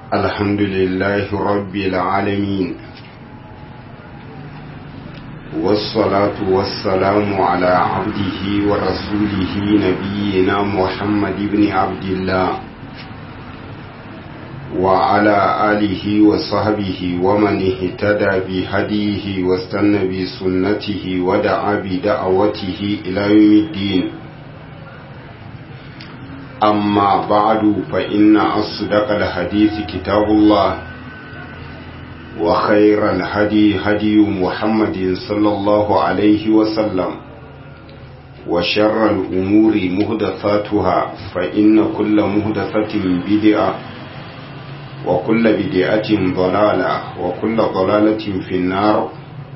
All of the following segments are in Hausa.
الحمد لله رب العالمين والصلاة والسلام على عبده ورسوله نبينا محمد بن عبد الله وعلى آله وصحبه ومن اهتدى بهديه واستنى بسنته ودعا بدعوته إلى يوم الدين أما بعد فإن أصدق الحديث كتاب الله وخير الهدي هدي محمد صلى الله عليه وسلم وشر الأمور مهدثاتها فإن كل مهدثة بدعة وكل بدعة ضلالة وكل ضلالة في النار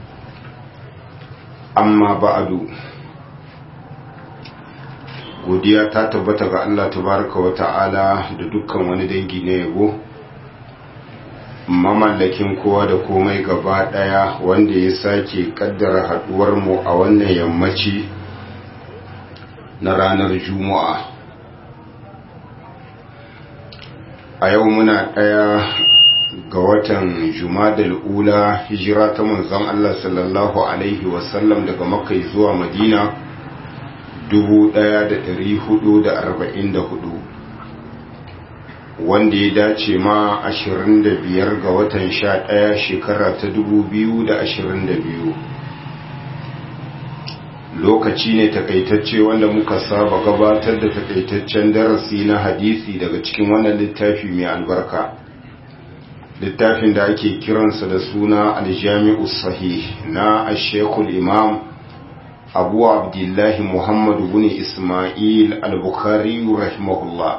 أما بعد godiya ta tabbata ga Allah tabaraka wa ta'ala da dukkan wani dangi na yabo mamallakin kowa da komai gaba daya wanda ya sake kaddara haduwar mu a wannan yammaci na ranar juma'a a yau muna daya ga watan jumadal ula hijira ta manzon Allah sallallahu alaihi wasallam daga makka zuwa madina 1444 wanda ya dace ma 25 ga watan 11 shekara ta 2022 lokaci ne takaitacce wanda muka saba gabatar da takaitaccen darasi na hadisi daga cikin wannan littafi mai albarka littafin da ake kiransa da suna aljami'u sahih na ashekul imam abu abdullahi muhammadu bin ismail al-bukhari rahimahullah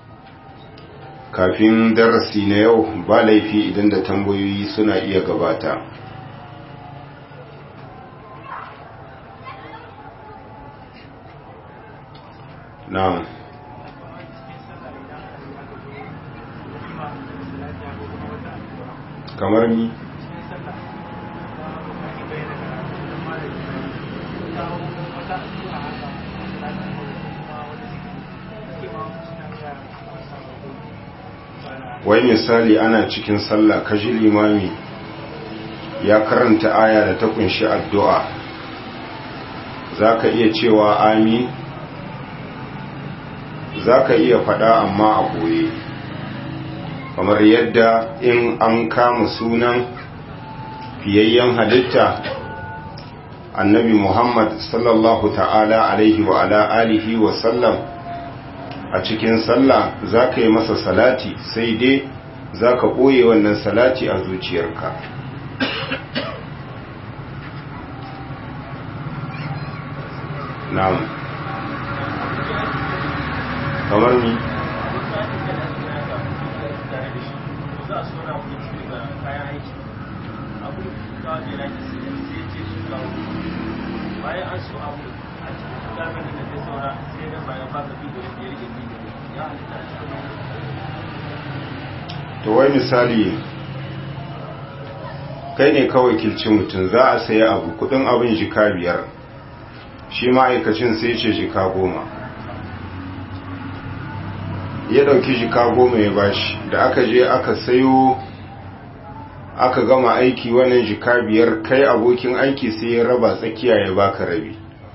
kafin darasi na yau ba laifi idan da tambayoyi suna iya gabata na'am kamar ni wai misali ana cikin sallah kaji limami ya karanta aya da ta kunshi addu'a za ka iya cewa amin za ka iya faɗa amma a ɓoye kamar yadda in an kama sunan fiyayyen halitta annabi muhammad sallallahu ta'ala alaihi wa ala alihi wa sallam a cikin sallah za ka yi masa salati sai dai za ka ɓoye wannan salati a zuciyarka na'am kamar ni bayan an so abu a cikin gamin da ta saura sai da bayan ba ka bidiyo da ya rike bidiyo ya halitta a cikin to wai misali kai ne kawai kilci mutum za a sayi abu kudin abin jika biyar shi ma'aikacin sai ce jika goma ya dauki jika goma ya bashi da aka je aka sayo aka gama aiki wannan jika biyar kai abokin aiki sai ya raba tsakiya ya baka rabi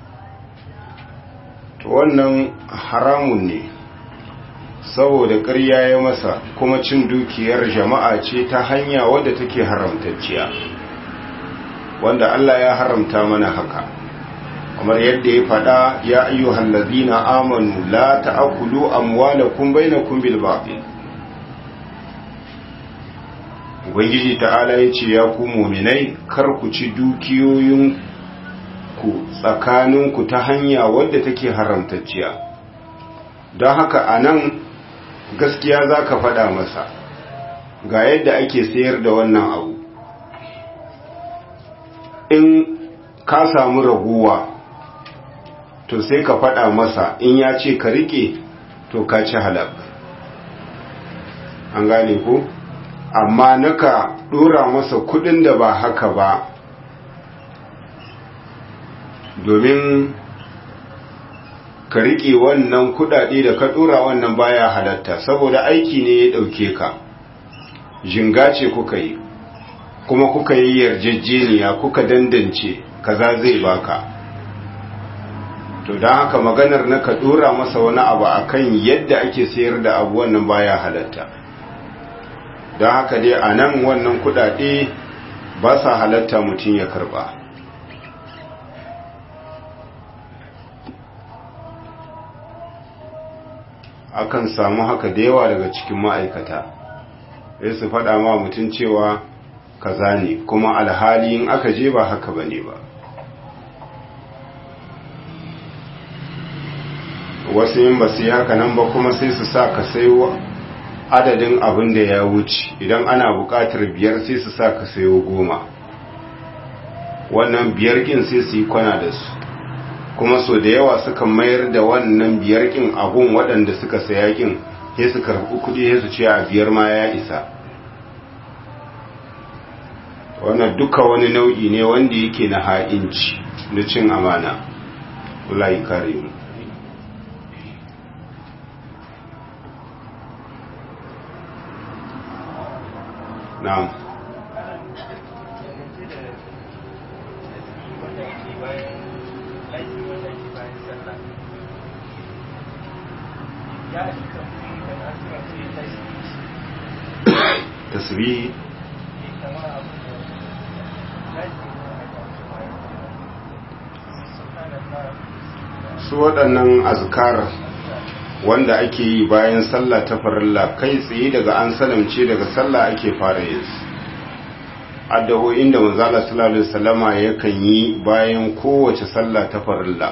to wannan haramun ne saboda ƙarya ya masa kuma cin dukiyar jama'a ce ta hanya wadda take haramtacciya wanda Allah ya haramta mana haka kamar yadda ya faɗa ya ayyuhal ladina amanu la ta'kulu amwalakum bainakum bil batil ubangiji ta'ala ya ce ya ku muminai kar ku ci dukiyoyin ku tsakaninku ta hanya wadda take haramtacciya don haka a nan gaskiya za ka faɗa masa ga yadda ake sayar da wannan abu in ka samu raguwa to sai ka faɗa masa in ya ce ka riƙe to ka ci halak an gane ko? amma naka dora masa kudin da ba haka ba domin ka riƙe wannan kudade da ka dora wannan baya halatta saboda aiki ne ya ɗauke ka jinga ce kuka yi kuma kuka yi yarjejeniya kuka dandance kaza zai baka to don haka maganar na ka dora masa wani abu akan yadda ake sayar da abu wannan baya halatta don haka dai a nan wannan kudade ba sa halatta mutum ya karba akan samu haka da yawa daga cikin ma'aikata sai su faɗa ma mutum cewa kaza ne kuma alhali in aka je ba haka ba ne ba wasu yin ba su yi haka nan ba kuma sai su sa ka sayo adadin abin da ya wuce idan ana buƙatar biyar sai su sa ka sayo goma wannan biyar kin sai su yi kwana da su kuma so da yawa suka mayar da wannan biyar kin abun waɗanda suka saya kin sai su karɓi kuɗi sai su ce a biyar ma ya isa wannan duka wani nau'i ne wanda yake na ha'inci na cin amana Allah ya kare mu na'am tasbihi su waɗannan azkar wanda ake yi bayan sallah ta farilla kai tsaye daga an salamce daga sallah ake fara yin su addu'o'in da manzala sallallahu alaihi wasallama yakan yi bayan kowace sallah ta farilla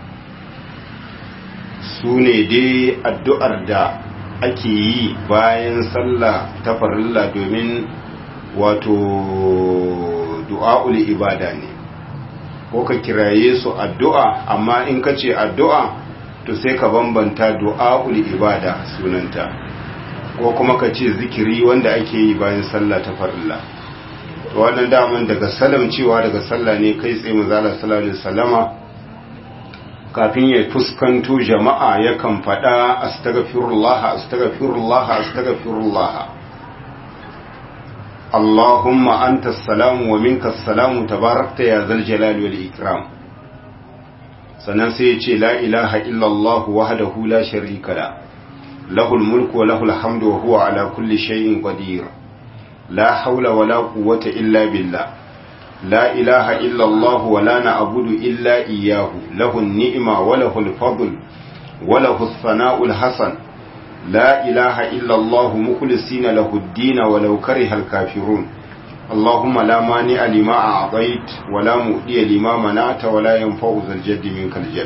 su ne dai addu'ar da ake yi bayan sallah ta farilla domin wato du'a'ul ibada ne ko ka kiraye su addu'a amma in ka ce addu'a to sai ka bambanta du'a'ul ibada sunanta ko kuma ka ce zikiri wanda ake yi bayan sallah ta farilla to wannan daman daga salam cewa daga sallah ne kai tsaye manzala sallallahu alaihi wasallama kafin ya fuskanto jama'a yakan faɗa astaghfirullah astaghfirullah astaghfirullah Allahumma anta salamu wa minka salamu tabarakta ya zal jalali wal ikram sannan sai ya ce la ilaha illallah wahdahu la sharika la lahul mulku wa lahul hamdu wa huwa ala kulli shay'in qadir la hawla wa la quwwata illa billah لا إله إلا الله ولا نعبد إلا إياه له النعمة وله الفضل وله الثناء الحسن لا إله إلا الله مخلصين له الدين ولو كره الكافرون اللهم لا مانع لما أعطيت ولا مؤدي لما منعت ولا ينفع ذا الجد منك الجد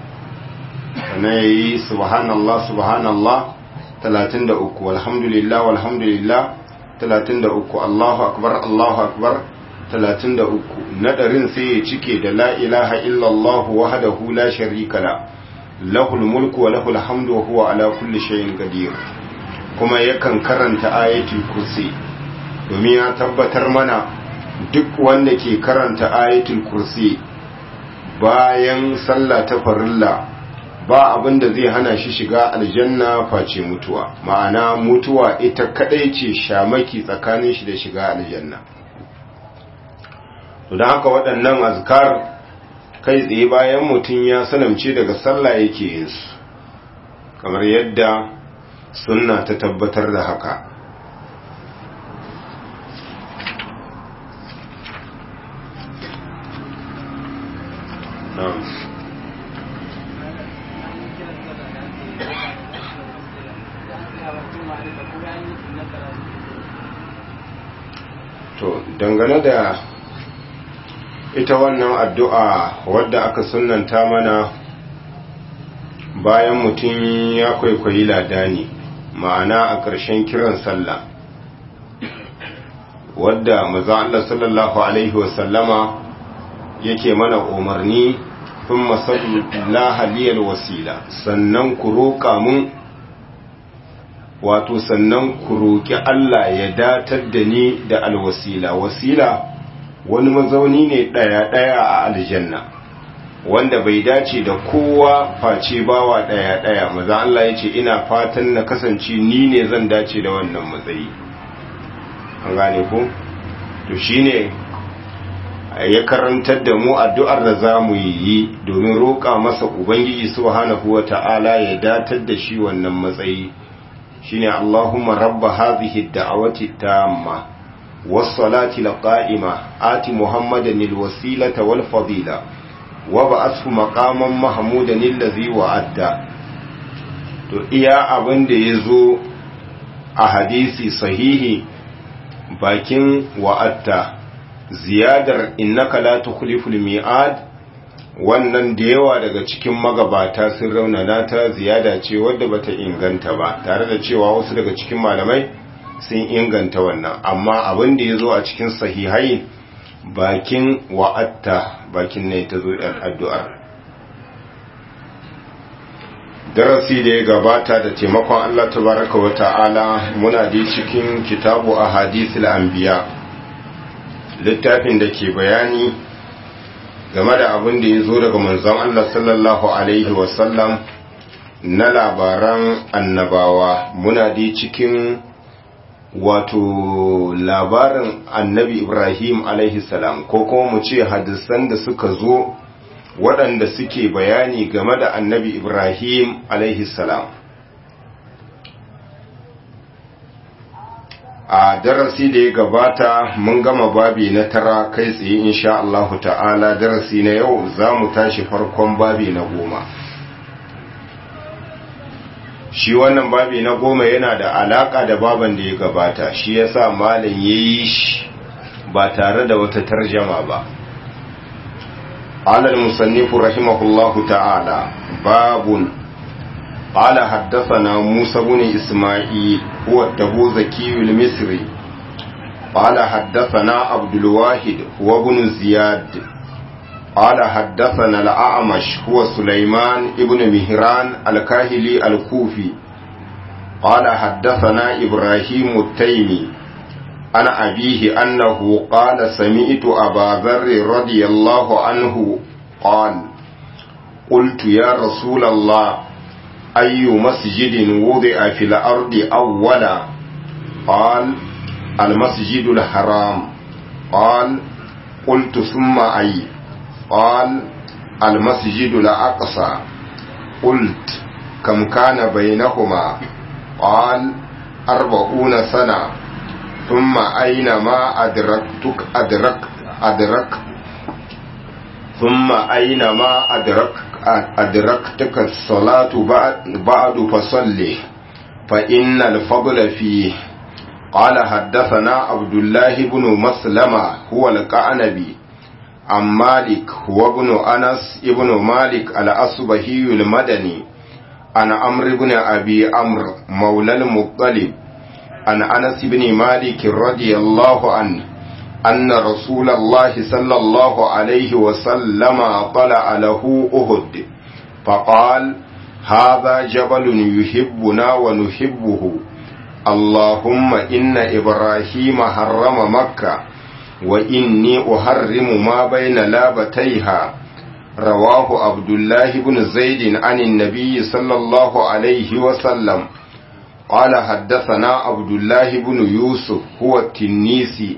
ني سبحان الله سبحان الله 33 والحمد لله والحمد لله 33 الله أكبر الله أكبر 33 nadarin sai ya cike da la ilaha illallah wahdahu la sharika la lahul mulku wa lahul hamdu wa huwa ala kulli shay'in qadir kuma yakan karanta ayatul kursi domin ya tabbatar mana duk wanda ke karanta ayatul kursi bayan sallah ta farilla ba abin da zai hana shi shiga aljanna face mutuwa ma'ana mutuwa ita kadai ce shamaki tsakanin shi da shiga aljanna don haka waɗannan azkar kai tsaye bayan mutum ya sanamce daga sallah yake yin su kamar yadda sunna ta tabbatar da haka to dangane da ita wannan addu'a wadda aka sunanta mana bayan mutum ya kwaikwayi ladani ma'ana a ƙarshen kiran sallah wadda maza Allah sallallahu Alaihi wasallama yake mana umarni fin masallah haliyar wasila sannan ku roƙa mun wato sannan ku roƙi Allah ya datar da ni da alwasila wasila wani mazauni ne ɗaya-ɗaya a aljanna wanda bai dace da kowa face bawa ɗaya-ɗaya maza Allah ya ce ina fatan na kasance ni ne zan dace da wannan matsayi an gane ko to shine ya karantar da mu addu'ar da za mu yi domin roƙa masa ubangiji subhanahu wa ta'ala ya datar da shi wannan matsayi shine Allahumma rabba hadhihi ad-da'awati tamma was-salati al-qa'ima ati muhammadan al-wasilata wal-fadila wa ba'athu maqaman mahmudan allazi wa'adda to iya abin da yazo a hadisi sahihi bakin wa'atta ziyadar innaka la tukhliful mi'ad wannan da yawa daga cikin magabata sun raunana ta ziyada ce wadda bata inganta ba tare da cewa wasu daga cikin malamai sun inganta wannan amma abin da yazo a cikin sahihai bakin wa'atta bakin ne ta zo addu'ar darasi da ya gabata da taimakon Allah tabaraka wa ta'ala muna da cikin kitabu a hadisul anbiya littafin da ke bayani game da abin da ya zo daga manzon Allah sallallahu alaihi wasallam na labaran annabawa muna da cikin wato labarin annabi Ibrahim alaihi salam ko kuma mu ce hadisan da suka zo waɗanda suke bayani game da annabi Ibrahim alaihi salam a darasi da ya gabata mun gama babi na tara kai tsaye insha Allahu ta'ala darasi na yau za mu tashi farkon babi na goma shi wannan babi na goma yana da alaka da baban da ya gabata shi yasa malam yayi shi ba tare da wata tarjama ba قال المصنف رحمه الله تعالى باب قال حدثنا موسى بن إسماعيل هو التبوذكي المصري قال حدثنا عبد الواحد هو بن زياد قال حدثنا الأعمش هو سليمان ابن مهران الكاهلي الكوفي قال حدثنا إبراهيم التيمي عن أبيه أنه قال سمعت أبا ذر رضي الله عنه قال قلت يا رسول الله أي مسجد وضع في الأرض أولا قال المسجد الحرام قال قلت ثم أي قال المسجد الأقصى قلت كم كان بينهما قال أربعون سنة ثم أينما أدركتك أدرك أدرك ثم أينما أدرك أدركتك الصلاة بعد فصلي فإن الفضل فيه قال حدثنا عبد الله بن مسلمة هو القعنبي عن مالك هو ابن أنس ابن مالك الأصبهي المدني عن عمرو بن أبي عمرو مولى المطلب عن أنس بن مالك رضي الله عنه أن رسول الله صلى الله عليه وسلم طلع له أهد فقال هذا جبل يحبنا ونحبه اللهم إن إبراهيم حرم مكة وإني أحرم ما بين لابتيها رواه عبد الله بن زيد عن النبي صلى الله عليه وسلم قال حدثنا عبد الله بن يوسف هو التنيسي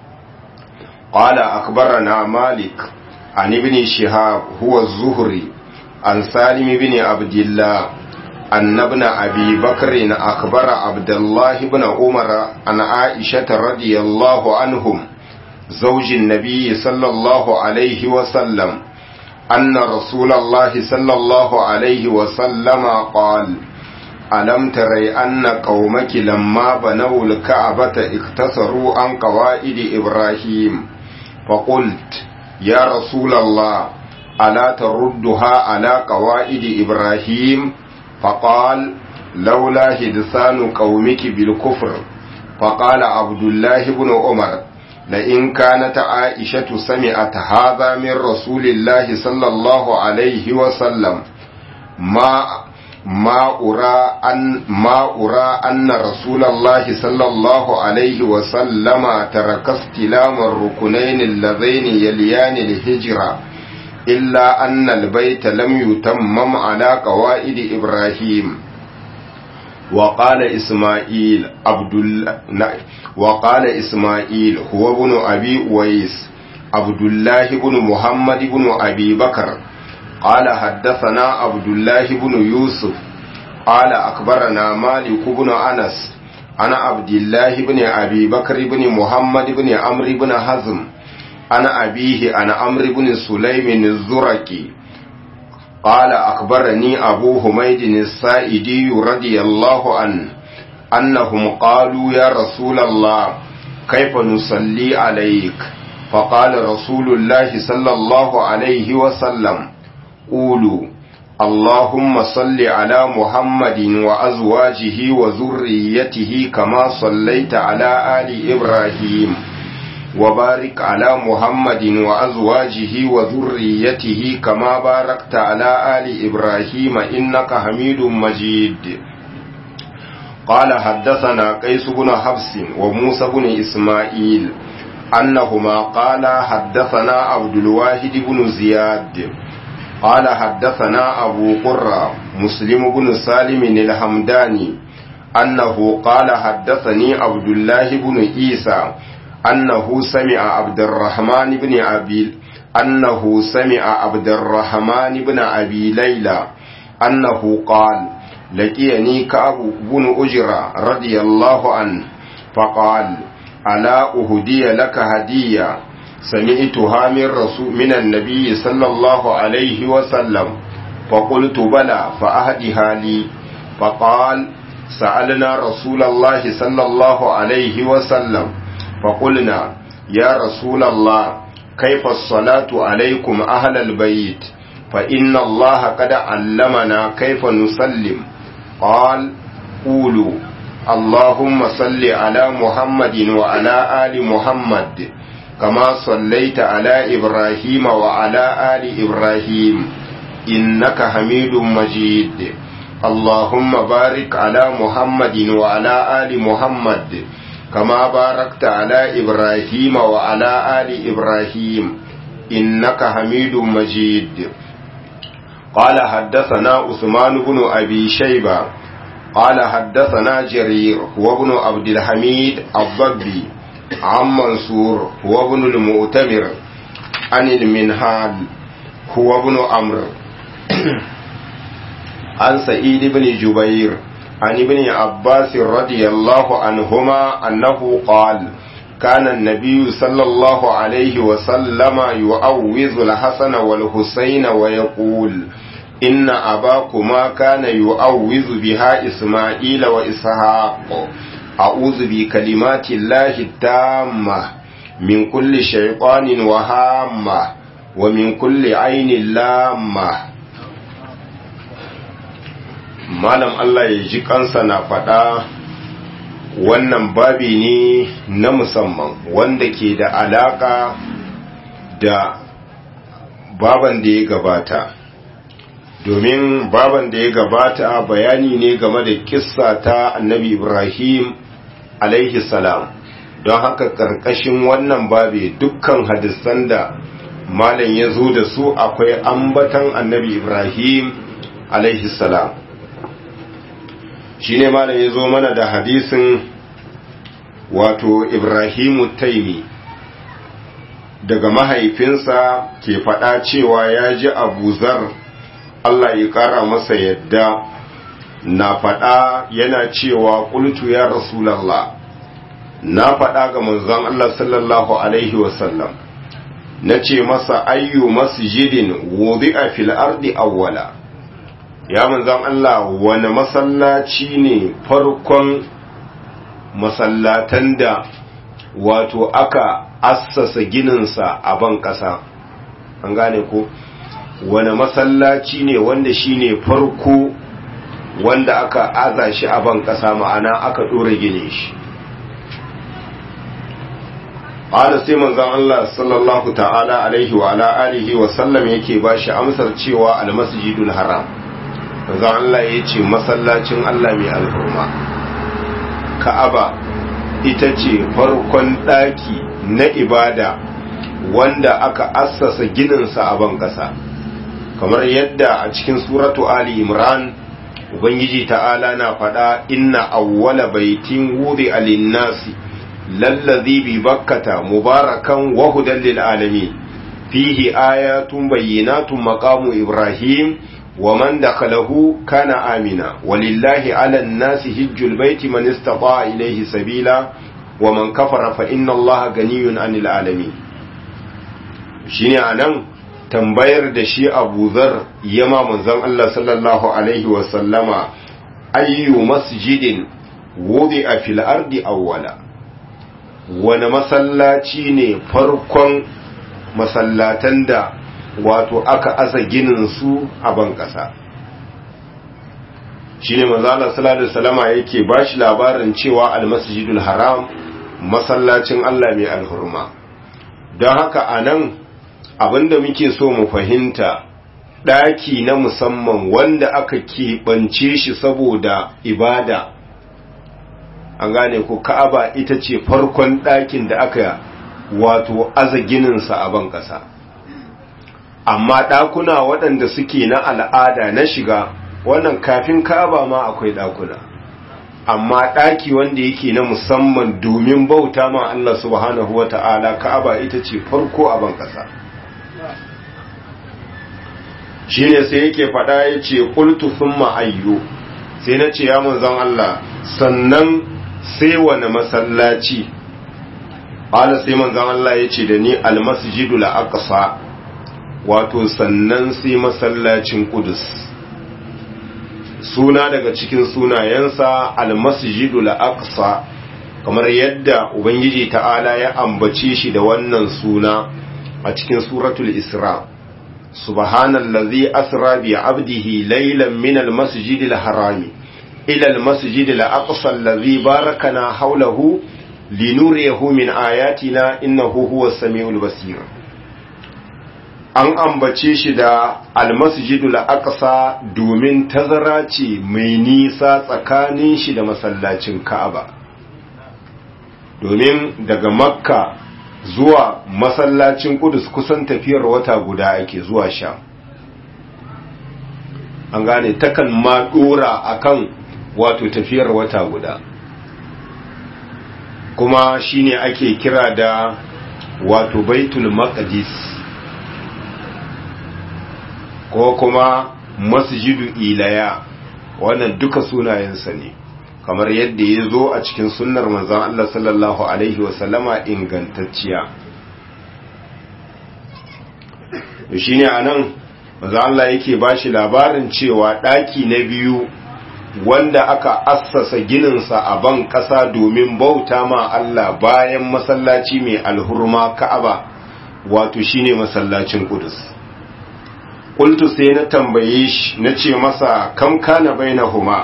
قال أخبرنا مالك عن ابن شهاب هو الزهري عن سالم بن عبد الله أن ابن أبي بكر أخبر عبد الله بن عمر عن عائشة رضي الله عنهم زوج النبي صلى الله عليه وسلم أن رسول الله صلى الله عليه وسلم قال ألم تري أن قومك لما بنوا الكعبة اقتصروا عن قواعد إبراهيم فقلت يا رسول الله ألا تردها على قواعد إبراهيم فقال لولا هدسان قومك بالكفر فقال عبد الله بن عمر لئن كانت عائشة سمعت هذا من رسول الله صلى الله عليه وسلم ما ما أرى أن ما أرى أن رسول الله صلى الله عليه وسلم ترك استلام الركنين اللذين يليان الهجرة إلا أن البيت لم يتمم على قواعد إبراهيم وقال إسماعيل عبد الله وقال إسماعيل هو ابن أبي أويس عبد الله بن محمد بن أبي بكر قال حدثنا عبد الله بن يوسف قال أخبرنا مالك بن أنس أنا عبد الله بن أبي بكر بن محمد بن عمرو بن حزم أنا أبيه أنا عمرو بن سليم الزرقي قال أخبرني أبو حميد السائدي رضي الله عنه أنهم قالوا يا رسول الله كيف نصلي عليك فقال رسول الله صلى الله عليه وسلم قولوا اللهم صل على محمد وأزواجه وذريته كما صليت على آل إبراهيم وبارك على محمد وأزواجه وذريته كما باركت على آل إبراهيم إنك حميد مجيد قال حدثنا قيس بن حفص وموسى بن إسماعيل أنهما قال حدثنا عبد الواحد بن زياد قال حدثنا أبو قرة مسلم بن سالم الحمداني أنه قال حدثني عبد الله بن عيسى أنه سمع عبد الرحمن بن أبي أنه سمع عبد الرحمن بن أبي ليلى أنه قال لقيني كعب بن أجرة رضي الله عنه فقال ألا أهدي لك هدية سمعتها من رسول من النبي صلى الله عليه وسلم فقلت بلى فأهدها لي فقال سألنا رسول الله صلى الله عليه وسلم فقلنا يا رسول الله كيف الصلاة عليكم أهل البيت فإن الله قد علمنا كيف نسلم قال قولوا اللهم صل على محمد وعلى آل محمد كما صليت على إبراهيم وعلى آل إبراهيم إنك حميد مجيد اللهم بارك على محمد وعلى آل محمد كما باركت على إبراهيم وعلى آل إبراهيم إنك حميد مجيد قال حدثنا عثمان بن أبي شيبة قال حدثنا جرير هو ابن عبد الحميد الضبي عن منصور هو ابن المؤتمر عن المنهال هو ابن عمرو عن سعيد بن جبير عن ابن عباس رضي الله عنهما أنه قال كان النبي صلى الله عليه وسلم يؤوز الحسن والحسين ويقول إن أباكما كان يؤوز بها إسماعيل وإسحاق أعوذ بكلمات الله التامة من كل شيطان وهامة ومن كل عين لامة malam Allah ya ji kansa na faɗa wannan babi ne na musamman wanda ke da alaƙa da baban da ya gabata domin baban da ya gabata bayani ne game da kissa ta annabi ibrahim alaihi salam don haka ƙarƙashin wannan babi dukkan hadisan da malam ya zo da su akwai ambatan annabi ibrahim alaihi salam shi ne malam ya zo mana da hadisin wato ibrahimu taimi daga mahaifinsa ke faɗa cewa ya ji abuzar Allah ya ƙara masa yadda na faɗa yana cewa ƙultu ya rasulallah na faɗa ga manzon Allah sallallahu alaihi wasallam na ce masa ayyu masjidin wudi'a fil ardi awwala ya manzan Allah wani masallaci ne farkon masallatan da wato aka assasa gininsa a ban ƙasa an gane ko wani masallaci ne wanda shi ne farko wanda aka aza shi a ban ƙasa ma'ana aka ɗora ginin shi ƙada sai manzan Allah sallallahu ta'ala alaihi wa ala alihi wa sallam yake ba shi amsar cewa almasjidul haram manzon Allah ya ce masallacin Allah mai alhurma ka'aba ita ce farkon ɗaki na ibada wanda aka assasa gininsa a ban ƙasa kamar yadda a cikin suratu ali imran ubangiji ta'ala na faɗa inna awwala baitin wudi alinnasi lallazi bi bakkata mubarakan wa hudan lil alamin fihi ayatun bayyinatun maqamu ibrahim wa man dakhalahu kana amina walillahi ala an-nasi hajjul baiti man istata'a ilayhi sabila wa man kafara fa inna allaha ganiyun 'anil alamin shine anan tambayar da shi Abu Dharr yama manzon Allah sallallahu alaihi wa sallama ayyu masjidin wudi'a fil ardi awwala wani masallaci ne farkon masallatan da wato aka asa ginin su a ban ƙasa shi ne manzala salatu salama yake ba shi labarin cewa almasjidul haram masallacin Allah mai alhurma don haka a nan abinda muke so mu fahimta ɗaki na musamman wanda aka keɓance shi saboda ibada an gane ko ka'aba ita ce farkon ɗakin da aka wato aza gininsa a ban ƙasa amma ɗakuna waɗanda suke na al'ada na shiga wannan kafin ka'aba ma akwai ɗakuna amma ɗaki wanda yake na musamman domin bauta ma Allah subhanahu wa ta'ala ka'aba ita ce farko a ban ƙasa shi ne sai yake faɗa ya ce ƙultu sun ma'ayyo sai na ce ya manzan Allah sannan sai wani masallaci ƙala sai manzan Allah ya ce da ni almasjidu la'aƙasa wato sannan sai masallacin ƙudus suna daga cikin sunayensa almasjidu la'aƙasa kamar yadda ubangiji ta'ala ya ambace shi da wannan suna a cikin suratul isra' سبحان الذي أسرى بعبده ليلا من المسجد الحرام إلى المسجد الأقصى الذي باركنا حوله لنريه من آياتنا إنه هو السميع البصير an ambace shi da almasjidul aqsa domin tazara ce mai nisa tsakanin shi da masallacin Ka'aba domin daga Makka zuwa masallacin kudus kusan tafiyar wata guda ake zuwa sha an gane takan ma dora akan wato tafiyar wata guda kuma shine ake kira da wato baitul maqdis ko kuma masjidu ilaya wannan duka sunayensa ne kamar yadda ya zo a cikin sunnar manzan Allah sallallahu Alaihi wasallama ingantacciya shi ne a nan manzan Allah yake ba shi labarin cewa ɗaki na biyu wanda aka assasa gininsa a ban ƙasa domin bauta ma Allah bayan masallaci mai alhurma ka'aba wato shine masallacin Qudus. Qultu sai na tambaye shi na ce masa kam kana bainahuma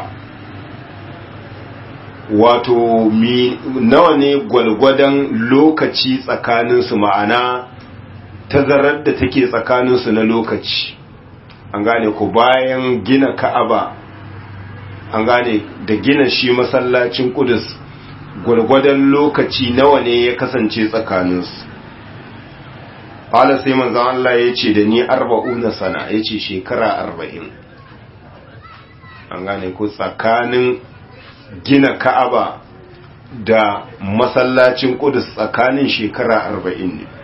wato mi nawa ne gwalgwadon lokaci tsakaninsu ma'ana tazarar da take tsakaninsu na lokaci an gane ku bayan gina ka'aba an gane da gina shi masallacin kudus gwalgwadon lokaci nawa ne ya kasance tsakaninsu fala sai manzan Allah ya ce da ni arba'una sana ya ce shekara arba'in an gane ku tsakanin gina ka'aba da masallacin kudus tsakanin shekara arba'in ne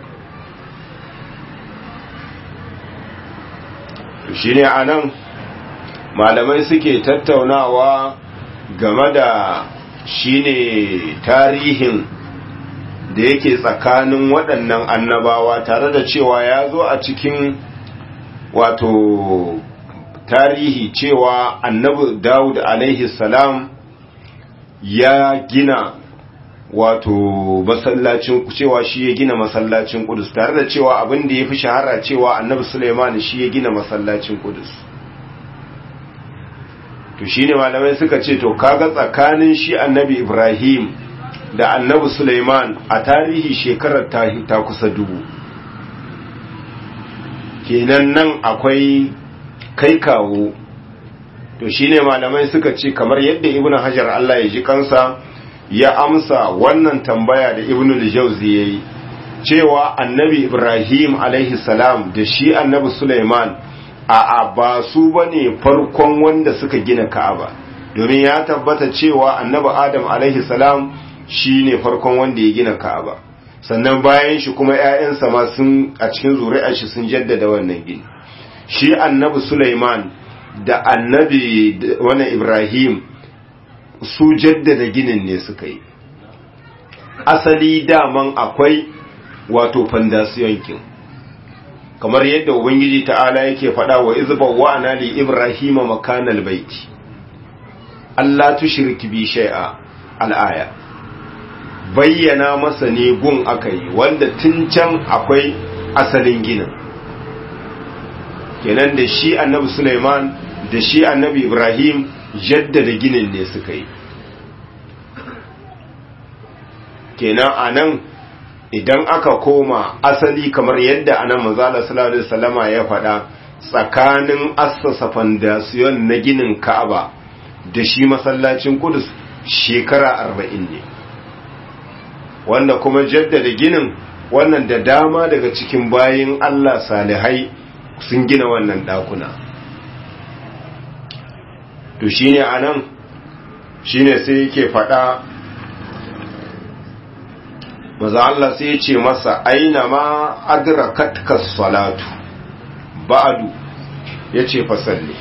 shi ne a nan malamai suke tattaunawa game da shi ne tarihin da yake tsakanin waɗannan annabawa tare da cewa ya zo a cikin wato tarihi cewa annabi dawud alaihi salam ya gina wato masallacin cewa shi ya gina masallacin Kudus tare da cewa abin da ya fi shahara cewa Annabi Sulaiman shi ya gina masallacin Kudus to shine malamai suka ce to kaga tsakanin shi Annabi Ibrahim da Annabi Sulaiman a tarihi shekarar ta ta kusa dubu kenan nan akwai kai kawo to shine malamai suka ce kamar yadda Ibn Hajar Allah ya ji kansa ya amsa wannan tambaya da ibn al-jawzi yayi cewa annabi ibrahim alaihi salam da shi annabi sulaiman a ba su bane farkon wanda suka gina ka'aba domin ya tabbata cewa annabi adam alaihi salam shine farkon wanda ya gina ka'aba sannan bayan shi kuma ƴaƴansa ma sun a cikin zuri'ar shi sun jaddada wannan gini shi annabi Sulaiman da annabi wannan Ibrahim su jaddada ginin ne suka yi asali daman akwai wato fandasiyon kin kamar yadda ubangiji ta'ala yake faɗa wa izba wa ana li ibrahima makanal baiti Allah tushrik bi shay'a al-aya bayyana masa ne gun akai wanda tun can akwai asalin ginin kenan da shi annabi Sulaiman da shi annabi Ibrahim jaddada ginin ne suka yi kenan anan idan aka koma asali kamar yadda anan manzala sallallahu alaihi wasallama ya faɗa tsakanin assasa fandasiyon na ginin Ka'aba da shi masallacin Kudus shekara arba'in ne wanda kuma jaddada ginin wannan da dama daga cikin bayin Allah salihai sun gina wannan ɗakuna to shine anan shine sai yake faɗa maza Allah sai ya ce masa aina ma adrakatka salatu ba'du yace fa salli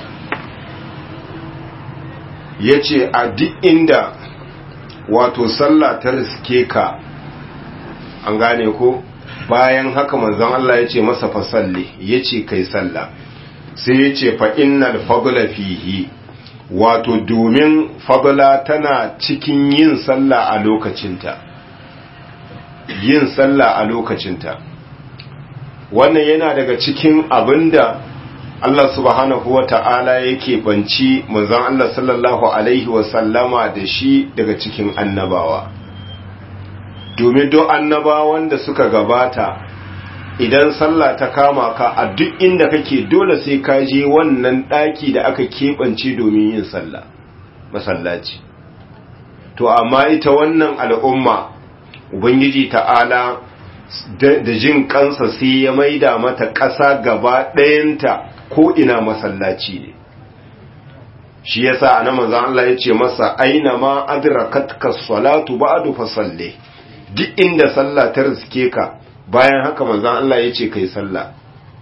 yace a duk inda wato sallah ta riske ka an gane ko bayan haka manzon Allah yace masa fa salli yace kai sallah sai yace fa innal fadla fihi wato domin fadla tana cikin yin sallah a lokacinta yin sallah a lokacinta wannan yana daga cikin abinda Allah subhanahu wa ta'ala yake banci manzon Allah sallallahu alaihi wa sallama da shi daga cikin annabawa domin don annabawan da suka gabata idan sallah ta kama ka a duk inda kake dole sai ka je wannan daki da aka keɓance domin yin sallah masallaci to amma ita wannan al'umma ubangiji ta'ala da jin kansa sai ya maida mata ƙasa gaba ɗayanta ko ina masallaci ne shi yasa ana manzon Allah ya ce masa aina ma adrakatka salatu ba'du fa salli duk inda sallah ta riske ka bayan haka manzon Allah ya ce kai sallah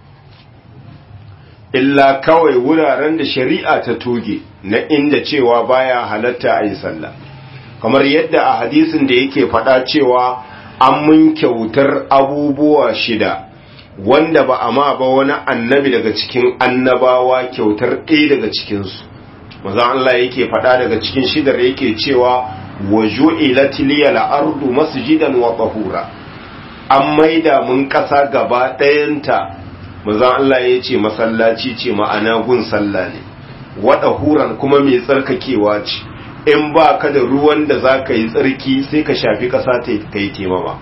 illa kawai wuraren da shari'a ta toge na inda cewa baya halatta a yi sallah kamar yadda a hadisin da yake faɗa cewa an mun kyautar abubuwa shida wanda ba a ma ba wani annabi daga cikin annabawa kyautar ɗaya daga cikinsu maza Allah yake faɗa daga cikin shidar yake cewa wa ju'ilat liyal ardu masjidan wa tahura an maida mun ƙasa gaba ɗayanta maza Allah ya ce masallaci ce ma'ana gun sallah ne wa tahuran kuma mai tsarkakewa ce in ba ka da ruwan da za ka yi tsarki sai ka shafi ƙasa ta yi temama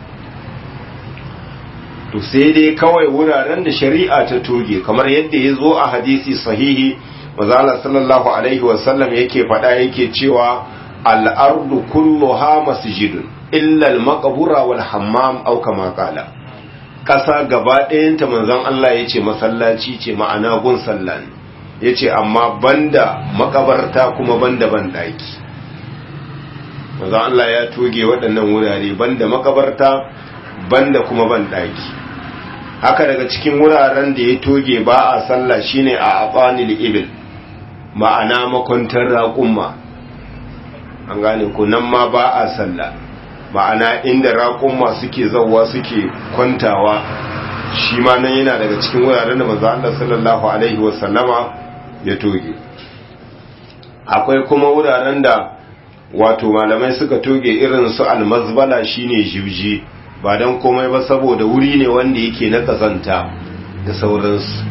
to sai dai kawai wuraren da shari'a ta toge kamar yadda ya zo a hadisi sahihi mazala sallallahu alaihi wasallam yake faɗa yake cewa al'ardu kulluha masjidun illa al-maqbura wal hammam aw kama qala ƙasa gaba ɗayanta manzon Allah yace masallaci ce ma'ana gun sallah ne ya ce amma banda makabarta kuma banda banɗaki maza Allah ya toge waɗannan wurare banda makabarta banda kuma banɗaki haka daga cikin wuraren da ya toge ba a sallah shine a abanil ibil ma'ana makwantar raƙumma an gane ku nan ma ba a sallah ma'ana inda raƙumma suke zauwa suke kwantawa shi ma nan yana daga cikin wuraren da manzo Allah sallallahu alaihi wasallama ya toge akwai kuma wuraren da wato malamai suka toge irin su almazbala shine jibji ba don komai ba saboda wuri ne wanda yake na kazanta da sauransu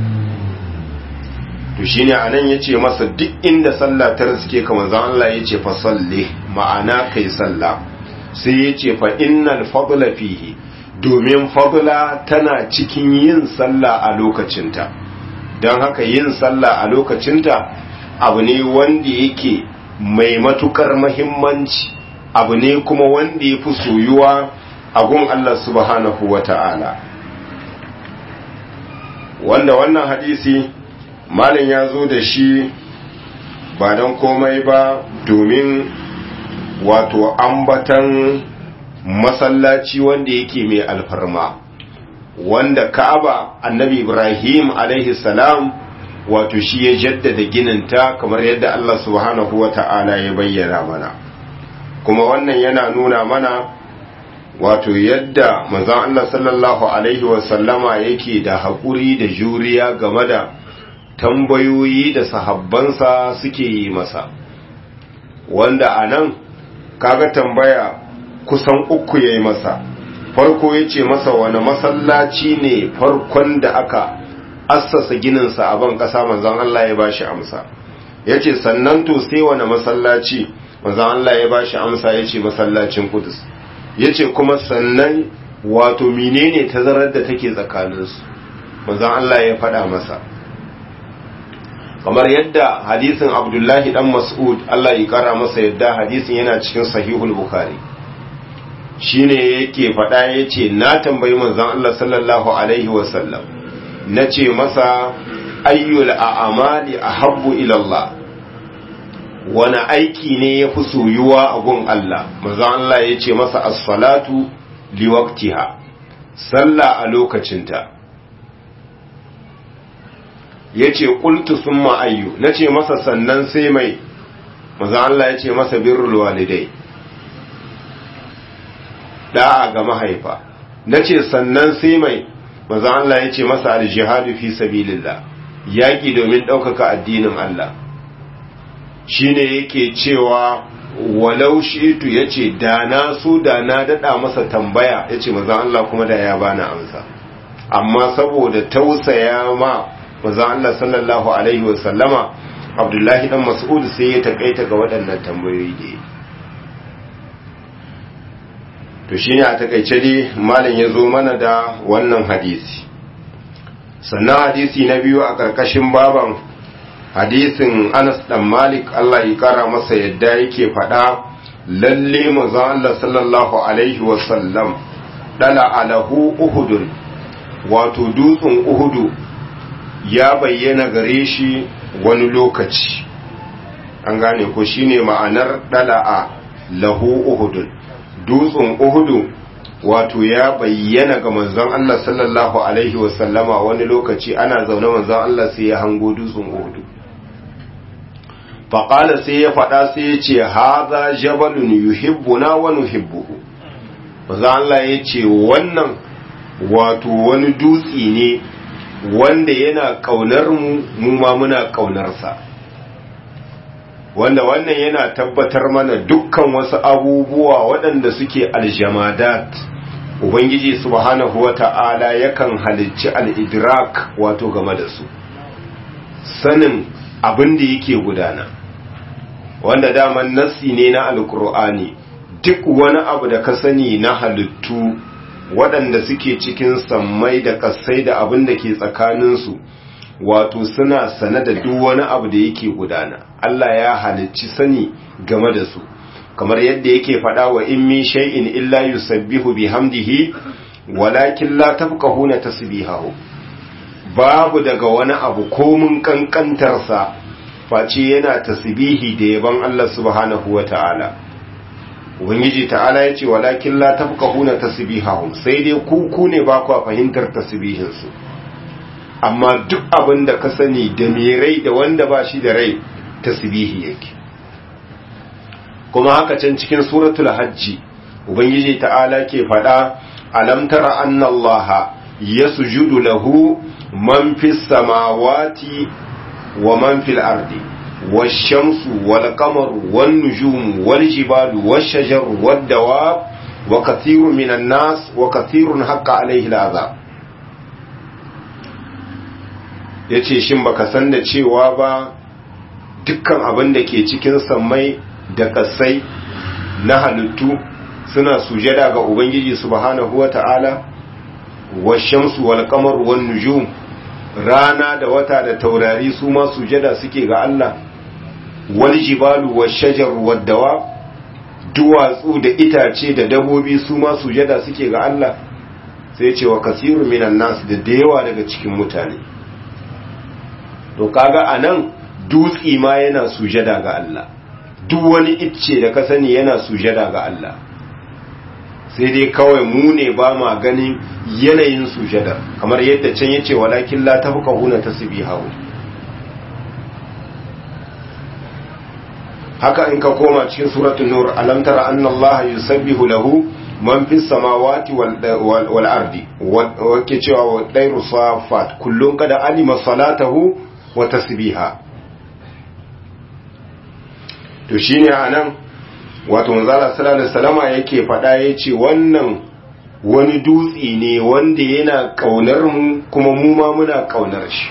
to shine anan yace masa duk inda sallah ta riske ka manzon Allah yace fa salli ma'ana kai sallah sai yace fa innal fadla fihi domin fadla tana cikin yin sallah a lokacinta don haka yin sallah a lokacinta abu ne wanda yake mai matukar mahimmanci abu ne kuma wanda ya fi soyuwa a gun Allah subhanahu wa ta'ala wanda wannan hadisi malin ya zo da shi ba don komai ba domin wato ambatan masallaci wanda yake mai alfarma wanda ka'aba annabi ibrahim alaihi salam wato shi ya jaddada gininta kamar yadda allah subhanahu wa ta'ala ya bayyana mana kuma wannan yana nuna mana wato yadda manzon allah sallallahu alaihi wasallama yake da haƙuri da juriya game da tambayoyi da sahabbansa suke yi masa wanda a nan kaga tambaya kusan uku ya yi masa farko ya ce masa wani masallaci ne farkon da aka assasa gininsa a ban ƙasa manzan Allah ya bashi amsa ya ce sannan to sai wani masallaci manzan Allah ya bashi amsa ya ce masallacin kudus ya ce kuma sannan wato menene tazarar da take tsakaninsu manzan Allah ya faɗa masa kamar yadda hadisin abdullahi dan mas'ud Allah ya kara masa yadda hadisin yana cikin sahihul bukhari shine yake faɗa yace na tambayi manzon Allah sallallahu alaihi wasallam nace masa ayyul a'mali ahabbu ila Allah wani aiki ne yafi soyuwa a gun Allah manzon Allah yace masa as-salatu liwaqtiha sallah a lokacinta ya ce ƙultu sun ma'ayyu na ce masa sannan sai mai maza Allah ya ce masa birrul walidai da'a ga mahaifa na ce sannan sai mai maza Allah ya ce masa aljihadu fi sabilillah yaƙi domin ɗaukaka addinin Allah shi ne yake cewa walau shitu ya ce da na so da na daɗa masa tambaya ya ce maza Allah kuma da ya bani amsa amma saboda tausaya ma manzon Allah sallallahu alaihi wa sallama Abdullahi dan Mas'ud sai ya takaita ga waɗannan tambayoyi da to shine a takaice dai malam ya zo mana da wannan hadisi sannan hadisi na biyu a ƙarƙashin baban hadisin Anas dan Malik Allah ya kara masa yadda yake faɗa lalle manzon Allah sallallahu alaihi wa sallam dala alahu uhudun wato dutsen uhudu ya bayyana gare shi wani lokaci an gane ko shine ma'anar dala'a lahu uhudun dutsen uhudu wato ya bayyana ga manzon Allah sallallahu alaihi wasallama wani lokaci ana zaune manzon Allah sai ya hango dutsen uhudu faƙala sai ya faɗa sai ya ce haza jabalun yuhibbuna wa nuhibbuhu manzon Allah ya ce wannan wato wani dutse ne wanda yana ƙaunar mu mu ma muna ƙaunarsa wanda wannan yana tabbatar mana dukkan wasu abubuwa waɗanda suke aljamadat ubangiji subhanahu wata'ala yakan halicci al-idrak wato game da su sanin abin da yake gudana wanda daman nassi ne na alkur'ani duk wani abu da ka sani na halittu waɗanda suke cikin sammai da ƙasai da abin da ke tsakaninsu wato suna sane da duk wani abu da yake gudana Allah ya halicci sani game da su kamar yadda yake faɗa wa in min shay'in illa yusabbihu bihamdihi walakin la tafqahuna tasbihahu babu daga wani abu komun kankantarsa face yana tasbihi da yaban Allah subhanahu wata'ala ubangiji ta'ala ya ce walakin la tafqahuna tasbihahum sai dai ku ku ne ba ku fahimtar tasbihin su amma duk abin da ka sani da mai rai da wanda ba shi da rai tasbihi yake kuma haka can cikin suratul hajji ubangiji ta'ala ke faɗa alam tara anna allaha yasjudu lahu man fis samawati wa man fil ardi والشمس والقمر والنجوم والجبال والشجر والدواب وكثير من الناس وكثير حق عليه العذاب yace shin baka san da cewa ba dukkan abin da ke cikin sammai da kasai na halittu suna sujada ga ubangiji subhanahu wata'ala washamsu wal qamar wan nujum rana da wata da taurari su ma sujada suke ga Allah wal jibalu wash shajar wad dawa duwatsu da itace da dabobi su ma sujada suke ga Allah sai ce wa kasiru minan nas da yawa daga cikin mutane to kaga anan dutsi ma yana sujada ga Allah duk wani icce da ka sani yana sujada ga Allah sai dai kawai mu ne ba ma ganin yanayin sujadar kamar yadda can yace walakin la tafqahuna tasbihahu haka in ka koma cikin suratul nur alam tara anna Allah yusabbihu lahu man fis samawati wal wal ardi wake cewa wa dairu safat kullun kada alima salatahu wa tasbiha to shine anan wato manzala sallallahu alaihi wasallama yake fada yace wannan wani dutsi ne wanda yana kaunar mu kuma mu ma muna kaunar shi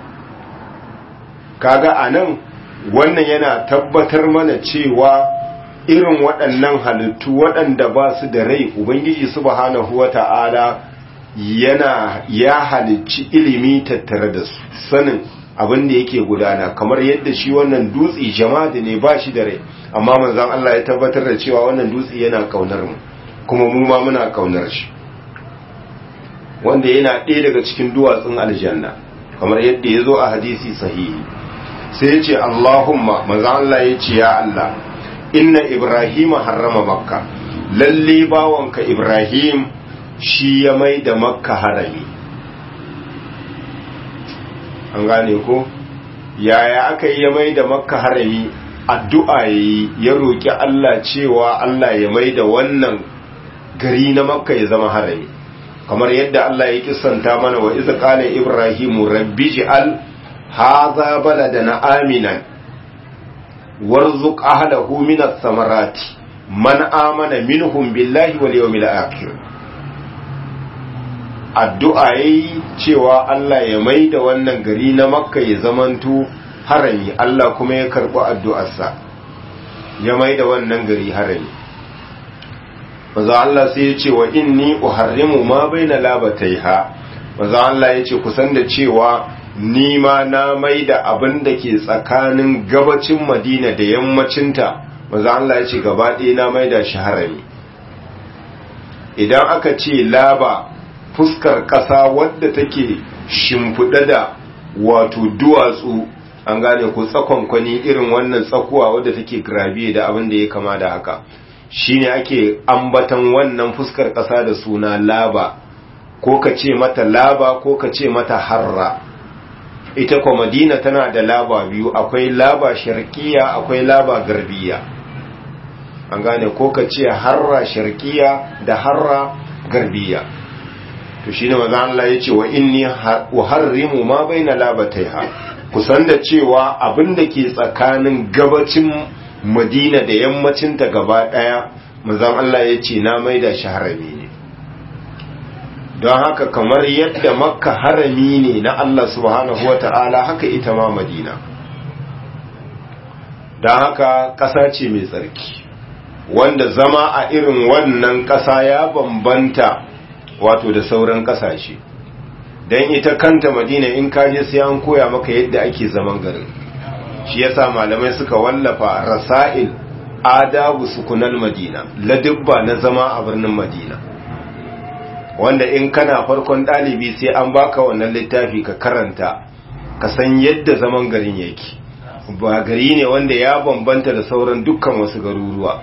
kaga anan wannan yana tabbatar mana cewa irin waɗannan halittu waɗanda ba su da rai ubangiji subhanahu wata'ala yana ya halicci ilimi tattare da su sanin abin da yake gudana kamar yadda shi wannan dutse jama'a ne ba shi da rai amma manzon Allah ya tabbatar da cewa wannan dutse yana kaunar mu kuma mu ma muna kaunar shi wanda yana ɗaya daga cikin duwatsun aljanna kamar yadda ya zo a hadisi sahihi sai ya ce Allahumma manzon Allah ya ce ya Allah inna Ibrahim harrama makka lalle bawanka Ibrahim shi ya mai da makka harami an gane ko yaya aka yi ya mai da makka harami addu'a yayi ya roki Allah cewa Allah ya mai da wannan gari na makka ya zama harami kamar yadda Allah ya kisanta mana wa iza qala ibrahimu rabbi ji'al hadha baladana aminan warzuq ahlahu min ath-thamarati man amana minhum billahi wal yawmil akhir addu'a yayi cewa Allah ya maida wannan gari na Makka ya zamanto harami Allah kuma ya karbi addu'arsa ya maida wannan gari harami maza Allah sai ya ce wa inni uharrimu ma baina labataiha maza Allah ya ce kusan da cewa ni ma na mai da abin da ke tsakanin gabacin madina da yammacinta maza Allah ya ce gaba ɗaya na mai da shi harami idan aka ce laba fuskar ƙasa wadda take shimfiɗa da wato duwatsu an gane ko tsakonkwani irin wannan tsakuwa wadda take gravier da abin da ya kama da haka shine ake ambatan wannan fuskar ƙasa da suna laba ko ka ce mata laba ko ka ce mata harra ita kwa madina tana da laba biyu akwai laba sharkiya akwai laba garbiya an gane ko ka ce harra sharkiya da harra garbiya to shine maza Allah ya ce wa inni uharrimu ma baina labataiha kusan da cewa abin da ke tsakanin gabacin madina da yammacinta gaba daya manzon Allah ya ce na maida shi harami ne don haka kamar yadda makka harami ne na Allah subhanahu wata'ala haka ita ma madina don haka ƙasa ce mai tsarki wanda zama a irin wannan ƙasa ya bambanta wato da sauran ƙasashe don ita kanta madina in kaje sai an koya maka yadda ake zaman garin shi yasa malamai suka wallafa rasa'il adabu sukunal madina ladubba na zama a birnin madina wanda in kana farkon ɗalibi sai an baka wannan littafi ka karanta ka san yadda zaman garin yake ba gari ne wanda ya bambanta da sauran dukkan wasu garuruwa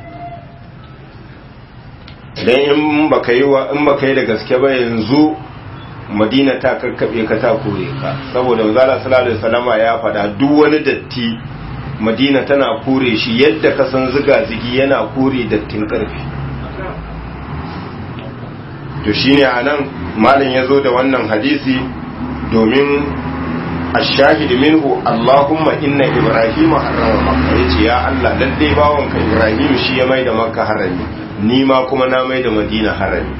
dan in baka yi wa in baka yi da gaske ba yanzu madina ta karkabe ka ta kore ka saboda manzala sallallahu alaihi wasallama ya faɗa duk wani datti madina tana kore shi yadda ka san ziga zigi yana kore dattin karfi to shine anan malam yazo da wannan hadisi domin ashahid minhu Allahumma inna ibrahima harrama makka yace ya Allah lalle bawanka ibrahim shi ya maida makka harami ni ma kuma na maida madina harami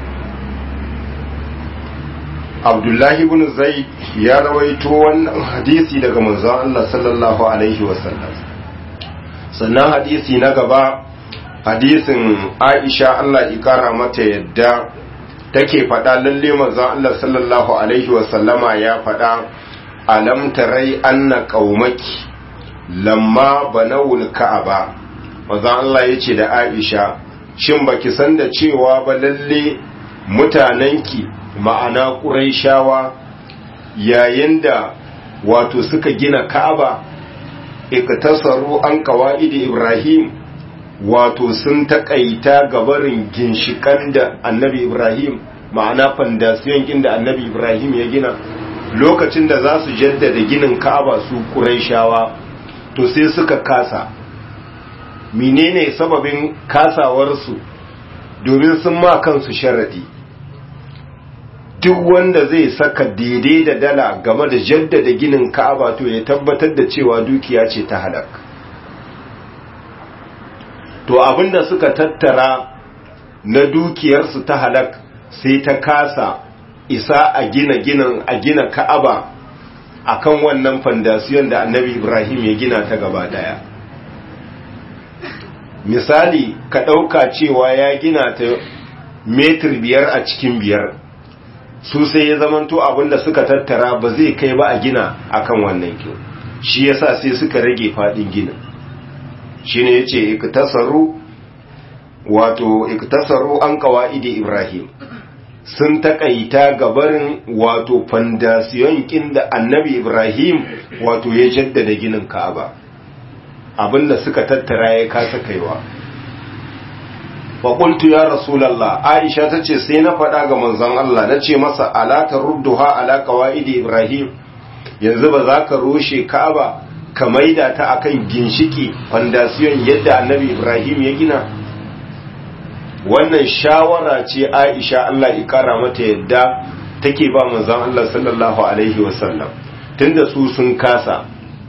Abdullahi ibn Zaid ya rawaito wannan hadisi daga manzon Allah sallallahu alaihi wasallam sannan hadisi na gaba hadisin Aisha Allah ya kara mata yadda take faɗa lalle manzon Allah sallallahu alaihi wasallama ya faɗa alam tarai anna qaumaki lamma banawul ka'aba manzon Allah yace da Aisha shin baki san da cewa ba lalle mutanenki ma'ana ƙuraishawa yayin da wato suka gina ka'aba iktasaru an kawa'idi ibrahim wato sun taƙaita gabarin ginshikan da annabi ibrahim ma'ana fandasiyon inda annabi ibrahim ya gina lokacin da za su jaddada ginin ka'aba su ƙuraishawa to sai suka kasa menene sababin kasawarsu domin sun ma kansu sharadi duk wanda zai saka daidai da dala game da jaddada ginin ka'aba to ya tabbatar da cewa dukiya ce ta halak to abinda suka tattara na dukiyarsu ta halak sai ta kasa isa a gina ginin a gina ka'aba akan wannan fandasiyon da annabi ibrahim ya gina ta gaba daya misali ka ɗauka cewa ya gina ta metir biyar a cikin biyar su sai ya zamanto abinda suka tattara ba zai kai ba a gina akan wannan kyau shi yasa sai suka rage fadin ginin shi ne ya ce iktasaru wato iktasaru an kawa'idi ibrahim sun takaita gabarin wato fandasiyon da annabi ibrahim wato ya jaddada ginin ka'aba abinda suka tattara ya kasa kaiwa faƙultu ya rasulallah aisha ta ce sai na faɗa ga manzon Allah na ce masa alatar rudduha ala qawaidi ibrahim yanzu ba za ka rushe ka'aba ka maida ta akan ginshiki fandasiyon yadda annabi ibrahim ya gina wannan shawara ce aisha Allah ya kara mata yadda take ba manzon Allah sallallahu alaihi wasallam tunda su sun kasa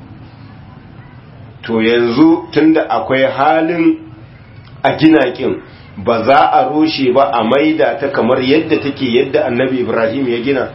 to yanzu tunda akwai halin a gina kin ba za a rushe ba a maida ta kamar yadda take yadda annabi ibrahim ya gina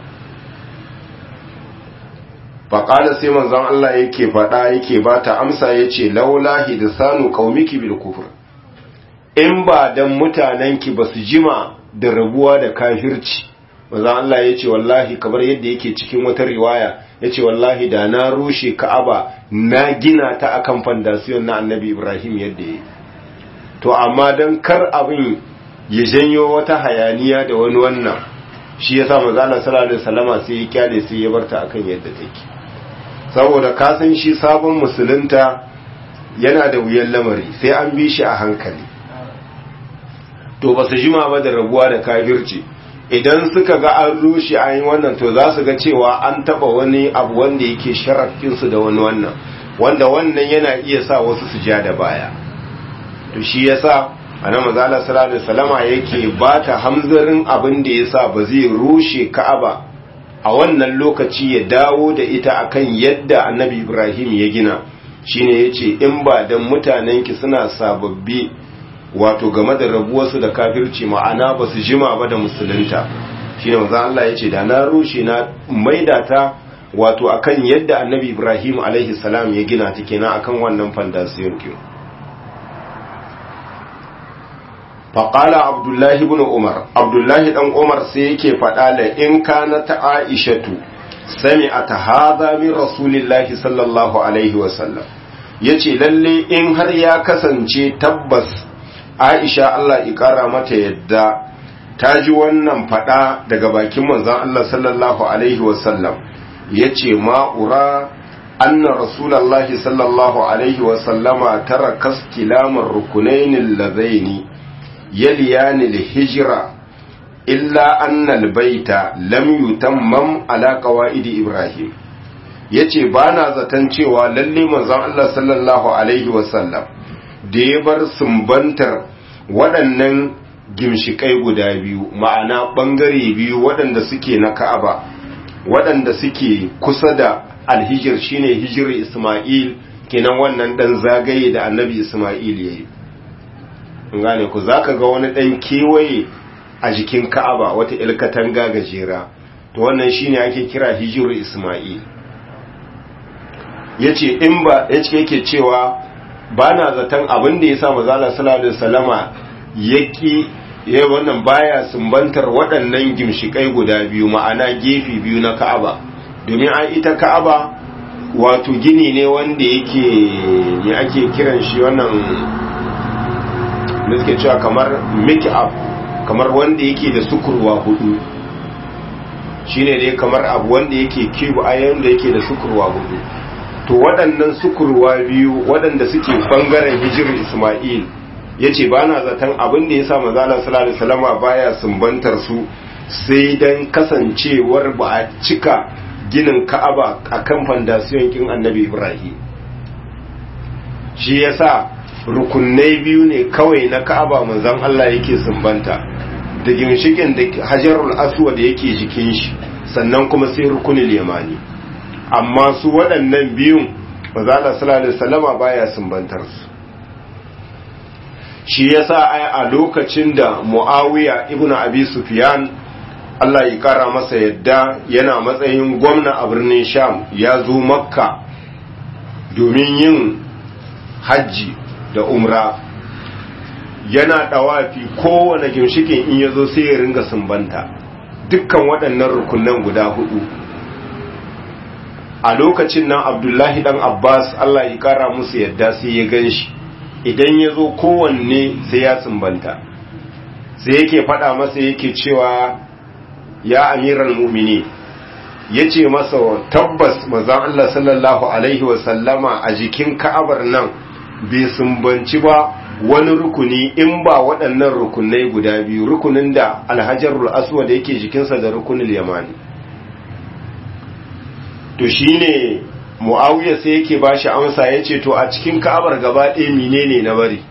faƙala sai manzon Allah yake faɗa yake ba ta amsa ya ce laulahi da sanu ƙaumiki bil kufur in ba dan mutanenki ba su jima da rabuwa da kafirci manzon Allah ya ce wallahi kamar yadda yake cikin wata riwaya ya ce wallahi da na rushe ka'aba na gina ta akan fandasiyon na annabi ibrahim yadda ya to amma don kar abin ya janyo wata hayaniya da wani wannan shi ya sa mazala sallallahu alaihi wasallama sai ya kyale sai ya barta akan yadda take saboda ka san shi sabon musulunta yana da wuyan lamari sai an bi shi a hankali to ba su jima ba da rabuwa da kafirci idan suka ga an rushe an yi wannan to za su ga cewa an taba wani abu wanda yake sharafinsu da wani wannan wanda wannan yana iya sa wasu su ja da baya to shi yasa annabi mazala sallallahu alaihi wasallama yake bata hamzarin abin da yasa ba zai rushe Ka'aba a wannan lokaci ya dawo da ita akan yadda annabi Ibrahim ya gina shine yace in ba dan mutanen ki suna sababbi wato game da rabuwarsu da kafirci ma'ana ba su jima ba da musulunta shine manzo Allah yace da na rushe na maida ta wato akan yadda annabi Ibrahim alaihi salam ya gina ta kenan akan wannan fandasiyon kin faƙala abdullahi bin umar abdullahi ɗan umar sai yake faɗa da in kana ta aishatu sami a ta haza min rasulillahi sallallahu alaihi wasallam ya ce lalle in har ya kasance tabbas aisha allah ƙara mata yadda ta ji wannan faɗa daga bakin manzan allah sallallahu alaihi wasallam ya ce ma'ura anna rasulallahi sallallahu alaihi wasallama tara kastilamar rukunainin lazaini يليان الهجرة إلا أن البيت لم يتمم على قواعد إبراهيم yace ba na zaton cewa lalle manzon Allah sallallahu alaihi wasallam da ya bar sumbantar waɗannan gimshikai guda biyu ma'ana ɓangare biyu waɗanda suke na Ka'aba waɗanda suke kusa da alhijir shine hijir Isma'il kenan wannan ɗan zagaye da annabi Isma'il ya yi gane ku za ka ga wani ɗan kewaye a jikin ka'aba wata ilkatanga gajera to wannan shine ake kira hijiru isma'il ya ce in ba ya ce yake cewa ba na zaton abin da ya sa mazala salallahu salama ya ki ya wannan baya sumbantar waɗannan gimshikai guda biyu ma'ana gefe biyu na ka'aba domin an ita ka'aba wato gini ne wanda yake me ake kiran shi wannan da suke cewa kamar make up kamar wanda yake da sukurwa hudu shine dai kamar abu wanda yake kibu ayan da yake da sukurwa hudu to waɗannan sukurwa biyu waɗanda suke bangaren hijir Ismail yace ba na zaton abin da yasa manzo Allah sallallahu alaihi wasallama baya sumbantar su sai dan kasancewar ba a cika ginin Ka'aba akan fandasiyon kin Annabi Ibrahim shi yasa rukunai biyu ne kawai na Ka'aba manzon Allah yake sumbanta da ginshikin da Hajarul Aswad yake jikin shi sannan kuma sai rukunul yamani amma su waɗannan biyun manzo Allah sallallahu alaihi wasallama baya sumbantar su shi yasa ai a lokacin da Muawiya ibn Abi Sufyan Allah ya kara masa yadda yana matsayin gwamna a birnin Sham ya zo Makka domin yin hajji da umra yana dawafi kowane ginshikin in ya zo sai ya ringa sumbanta dukkan waɗannan rukunan guda hudu a lokacin nan abdullahi dan abbas allah ya kara musu yadda sai ya gan shi idan ya zo kowanne sai ya sumbanta sai yake faɗa masa yake cewa ya amiran mumini ya ce masa tabbas mazan allah sallallahu alaihi wasallama a jikin ka'abar nan bai sumbanci ba wani rukuni in ba waɗannan rukunai guda biyu rukunin da alhajarul aswad yake jikinsa da rukunin yamani to shine muawiya sai yake bashi amsa yace to a cikin ka'abar gaba ɗaya menene na bari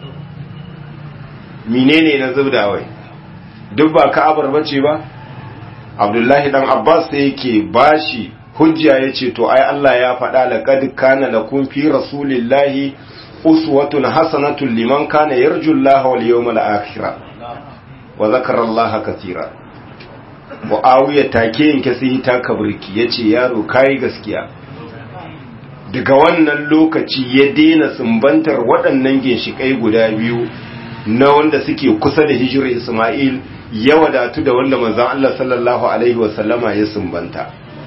menene na zubdawai duk ba ka'abar bace ba abdullahi dan abbas sai yake bashi hujja yace to ai Allah ya faɗa laqad kana lakum fi rasulillahi uswatun hasanatun liman kana yarju Allah wal yawmal akhir wa zakara Allah katira Muawiya take yanke sai ta kaburki yace yaro kai gaskiya daga wannan lokaci ya daina sumbantar waɗannan ginshikai guda biyu na wanda suke kusa da hijirar Isma'il ya wadatu da wanda manzon Allah sallallahu alaihi wasallama ya sumbanta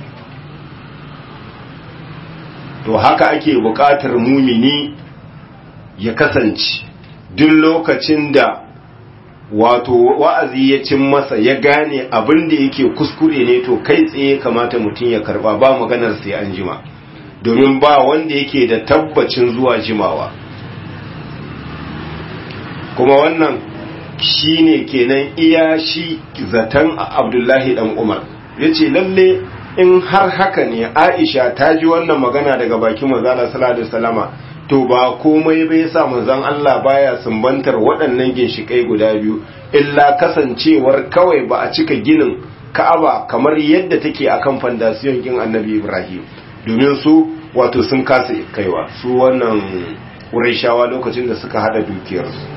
to haka ake buƙatar mumini ya kasance duk lokacin da wato wa'azi ya cin masa ya gane abin da yake kuskure ne to kai tsaye kamata mutum ya karba ba maganar sai an jima domin ba wanda yake da tabbacin zuwa jimawa kuma wannan shi ne kenan iya shi zaton abdullahi dan umar ya ce lalle in har haka ne aisha ta ji wannan magana daga bakin mazala sallallahu alaihi wasallama to ba komai bai sa manzon Allah baya sumbantar waɗannan ginshikai guda biyu illa kasancewar kawai ba a cika ginin Ka'aba kamar yadda take akan fandasiyon kin Annabi Ibrahim domin su wato sun kasa kaiwa su wannan Qurayshawa lokacin da suka hada dukiyar su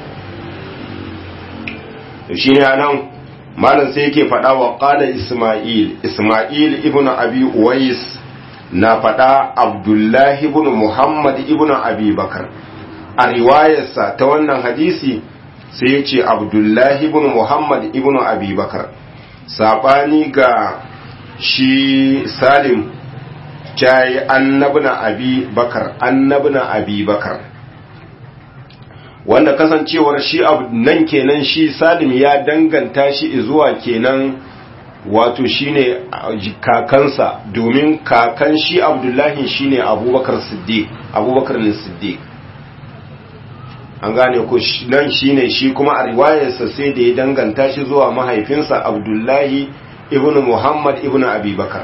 to shine anan malam sai yake faɗa wa qala Isma'il Isma'il ibn Abi Uwais na faɗa abdullahi ibn muhammad ibn abi bakar a riwayarsa ta wannan hadisi sai ya ce abdullahi ibn muhammad ibn abi bakar saɓani ga shi salim cayi annabna abi bakar annabna abi bakar wanda kasancewar shi nan kenan shi salim ya danganta shi zuwa kenan wato shine kakansa domin kakan shi abdullahi shine abubakar siddiq abubakar ne siddiq an gane ko nan shine shi kuma a riwayarsa sai da ya danganta shi zuwa mahaifinsa abdullahi ibn muhammad ibn abubakar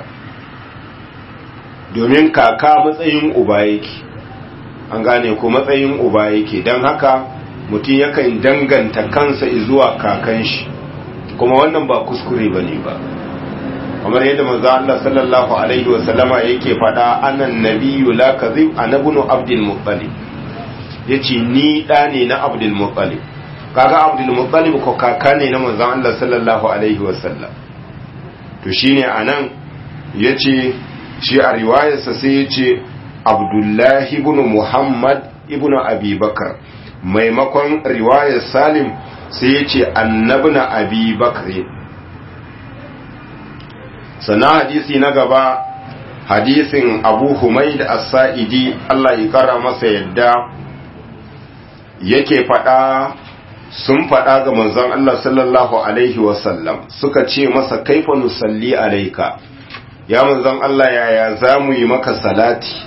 domin kaka matsayin uba yake an gane ko matsayin uba yake don haka mutum yakan danganta kansa zuwa kakan shi kuma wannan ba kuskure ba ne ba kamar yadda manzo Allah sallallahu alaihi wa sallama yake faɗa anan nabiyyu la kadhib anabnu abdul muttalib yace ni da ne na abdul muttalib kaga abdul muttalib ko kaka ne na manzo Allah sallallahu alaihi wa sallam to shine anan yace shi a riwayarsa sai yace abdullahi ibn muhammad ibn abi bakar maimakon riwayar salim sai ya ce annabna abi bakri sannan hadisi na gaba hadisin abu humaid as-sa'idi Allah ya kara masa yadda yake faɗa sun faɗa ga manzon Allah sallallahu alaihi wasallam suka ce masa kaifa nusalli alaika ya manzon Allah yaya za mu yi maka salati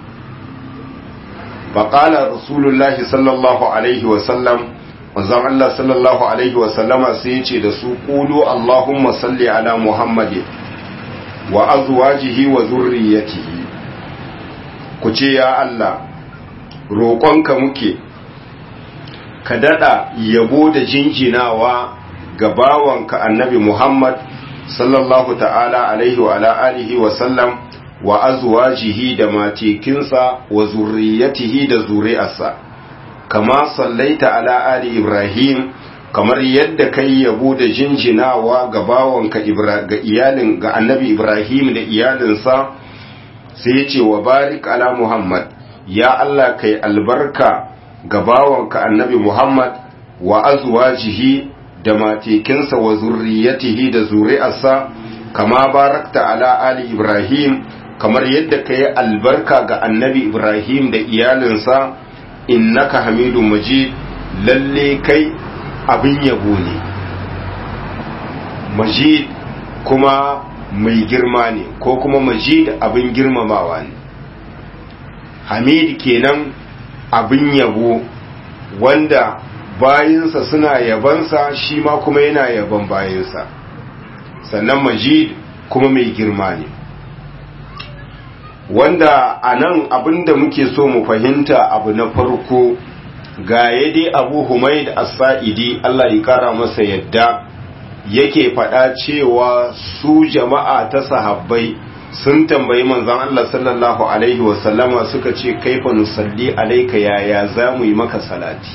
faƙala rasulullahi sallallahu alaihi wasallam manzon Allah sallallahu alaihi wasallama sai ya ce da su ƙulu Allahumma salli ala Muhammadin wa azwajihi wa zurriyatihi ku ce ya Allah roƙonka muke ka daɗa yabo da jinjinawa ga bawanka annabi Muhammad sallallahu ta'ala alaihi wa ala alihi wa sallam wa azwajihi da matekinsa wa zurriyatihi da zuri'arsa kama sallaita ala ali Ibrahim kamar yadda kai yabo da jinjinawa ga bawanka ga iyalin ga annabi Ibrahim da iyalinsa sai ya ce wa barik ala Muhammad ya Allah kai albarka ga bawanka annabi Muhammad wa azwajihi da matekinsa wa zurriyatihi da zuri'arsa kama barakta ala ali Ibrahim kamar yadda ka yi albarka ga annabi Ibrahim da iyalinsa innaka hamidun majid lalle kai abin yabo ne majid kuma mai girma ne ko kuma majid abin girmamawa ne hamid kenan abin yabo wanda bayinsa suna yabansa shi ma kuma yana yaban bayinsa sannan majid kuma mai girma ne wanda a nan abinda muke so mu fahimta abu na farko ga yadda abu humaid as-sa'idi Allah ya kara masa yadda yake faɗa cewa su jama'a ta sahabbai sun tambayi manzon Allah sallallahu alaihi wasallama suka ce kaifa nusalli alaika yaya za mu yi maka salati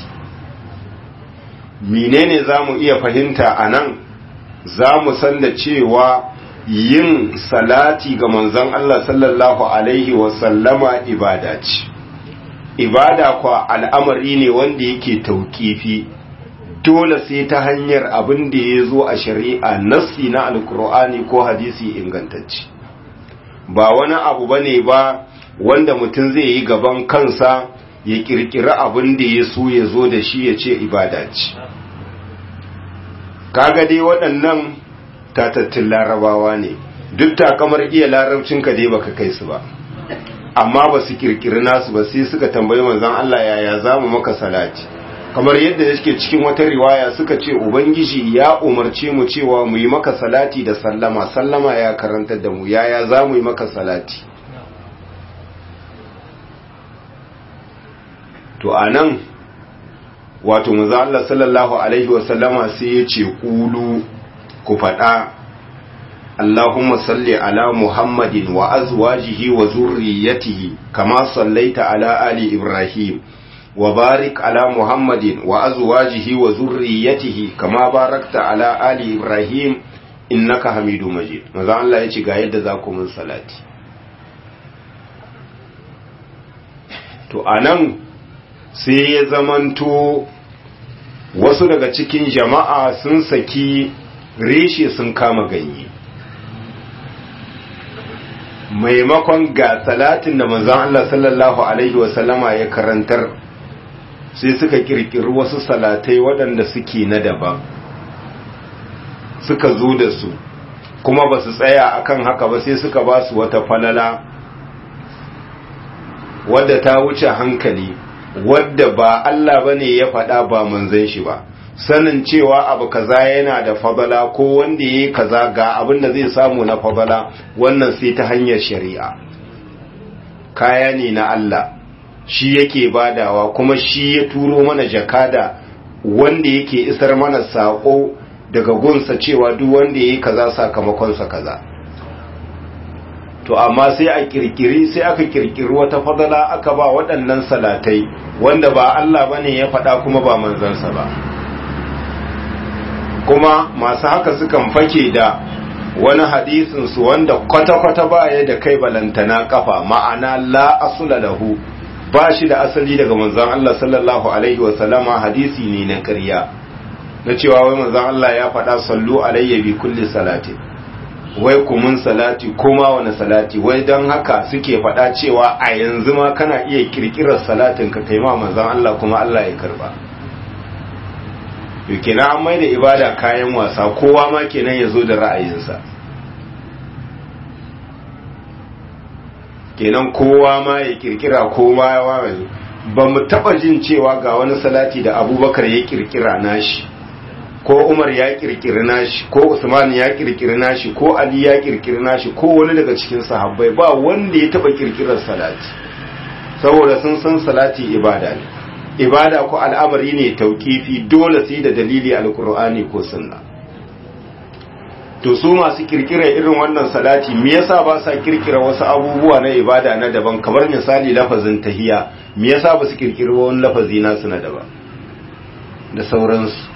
menene za mu iya fahimta a nan za mu san da cewa yin salati ga manzon Allah sallallahu alaihi wasallama ibada ce ibada kwa al'amari ne wanda yake tauƙifi dole sai ta hanyar abin da ya zo a shari'a nassi na alkur'ani ko hadisi ingantacce ba wani abu bane ba wanda mutum zai yi gaban kansa ya kirkiri abin da ya so ya zo da shi ya ce ibada ce kaga dai waɗannan tatattun larabawa ne duk takamar iya larabcinka dai baka kai su ba amma ba su kirkiri nasu ba sai suka tambayi manzon Allah yaya za mu maka salati kamar yadda yake cikin wata riwaya suka ce ubangiji ya umarce mu cewa mu yi maka salati da sallama sallama ya karantar da mu yaya za mu yi maka salati to anan wato manzo Allah sallallahu alaihi wasallama sai ya ce kulu ku faɗa Allahumma salli ala Muhammadin wa azwajihi wa zurriyatihi kama sallaita ala ali Ibrahim wa barik ala Muhammadin wa azwajihi wa zurriyatihi kama barakta ala ali Ibrahim innaka Hamidu Majid manzo Allah ya ce ga yadda za ku mun salati to anan sai ya zamanto wasu daga cikin jama'a sun saki reshe sun kama ganye maimakon ga salatin da manzon Allah sallallahu alaihi wasallama ya karantar sai suka kirkiri wasu salatai waɗanda suke na daban suka zo da su kuma ba su tsaya akan haka ba sai suka ba su wata falala wadda ta wuce hankali wadda ba Allah bane ya faɗa ba manzon shi ba sanin cewa abu kaza yana da fadala ko wanda yayi kaza ga abin da zai samu na fadala wannan sai ta hanyar shari'a kaya ne na Allah shi yake badawa kuma shi ya turo mana jakada wanda yake isar mana sako daga gunsa cewa duk wanda yayi kaza sakamakonsa kaza to amma sai a kirkiri sai aka kirkiri wata fadala aka ba waɗannan salatai wanda ba Allah bane ya faɗa kuma ba manzansa ba kuma masu haka sukan fake da wani hadisin su wanda kwata-kwata baya da kai balantana kafa ma'ana la asula lahu ba shi da asali daga manzon Allah sallallahu alaihi wa sallama hadisi ne na ƙarya na cewa wai manzon Allah ya faɗa sallu alayya bi kulli salati wai kumun salati kuma wani salati wai don haka suke faɗa cewa a yanzu ma kana iya kirkirar salatin ka kai ma manzon Allah kuma Allah ya karba to kenan an mai da ibada kayan wasa kowa ma kenan ya zo da ra'ayinsa kenan kowa ma ya kirkira kowa ya wawaye ba mu taba jin cewa ga wani salati da abubakar ya kirkira nashi ko umar ya kirkiri nashi ko usman ya kirkiri nashi ko ali ya kirkiri nashi ko wani daga cikin sahabbai ba wanda ya taba kirkirar salati saboda sun san salati ibada ne ibada ko al'amari ne tauƙifi dole sai da dalili alkur'ani ko sunna to su masu kirkira irin wannan salati me yasa ba sa kirkira wasu abubuwa na ibada na daban kamar misali lafazin tahiya me yasa ba su kirkira wani lafazi nasu na daban da sauransu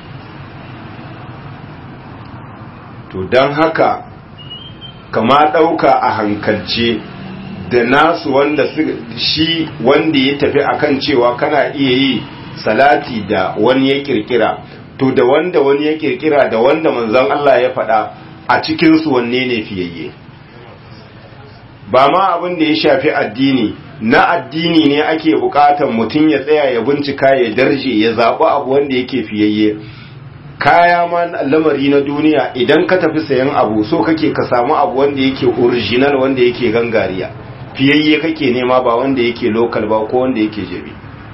to don haka kama ɗauka a hankalce da nasu wanda shi wanda ya tafi akan cewa kana iya yi salati da wani ya kirkira to da wanda wani ya kirkira da wanda manzon Allah ya faɗa a cikinsu wanne ne fiyayye ba ma abin da ya shafi addini na addini ne ake bukatan mutum ya tsaya ya bincika ya darje ya zaɓi abu wanda yake fiyayye kaya ma lamari na duniya idan ka tafi sayan abu so kake ka samu abu wanda yake original wanda yake gangariya fiyayye kake nema ba wanda yake local ba ko wanda yake jabi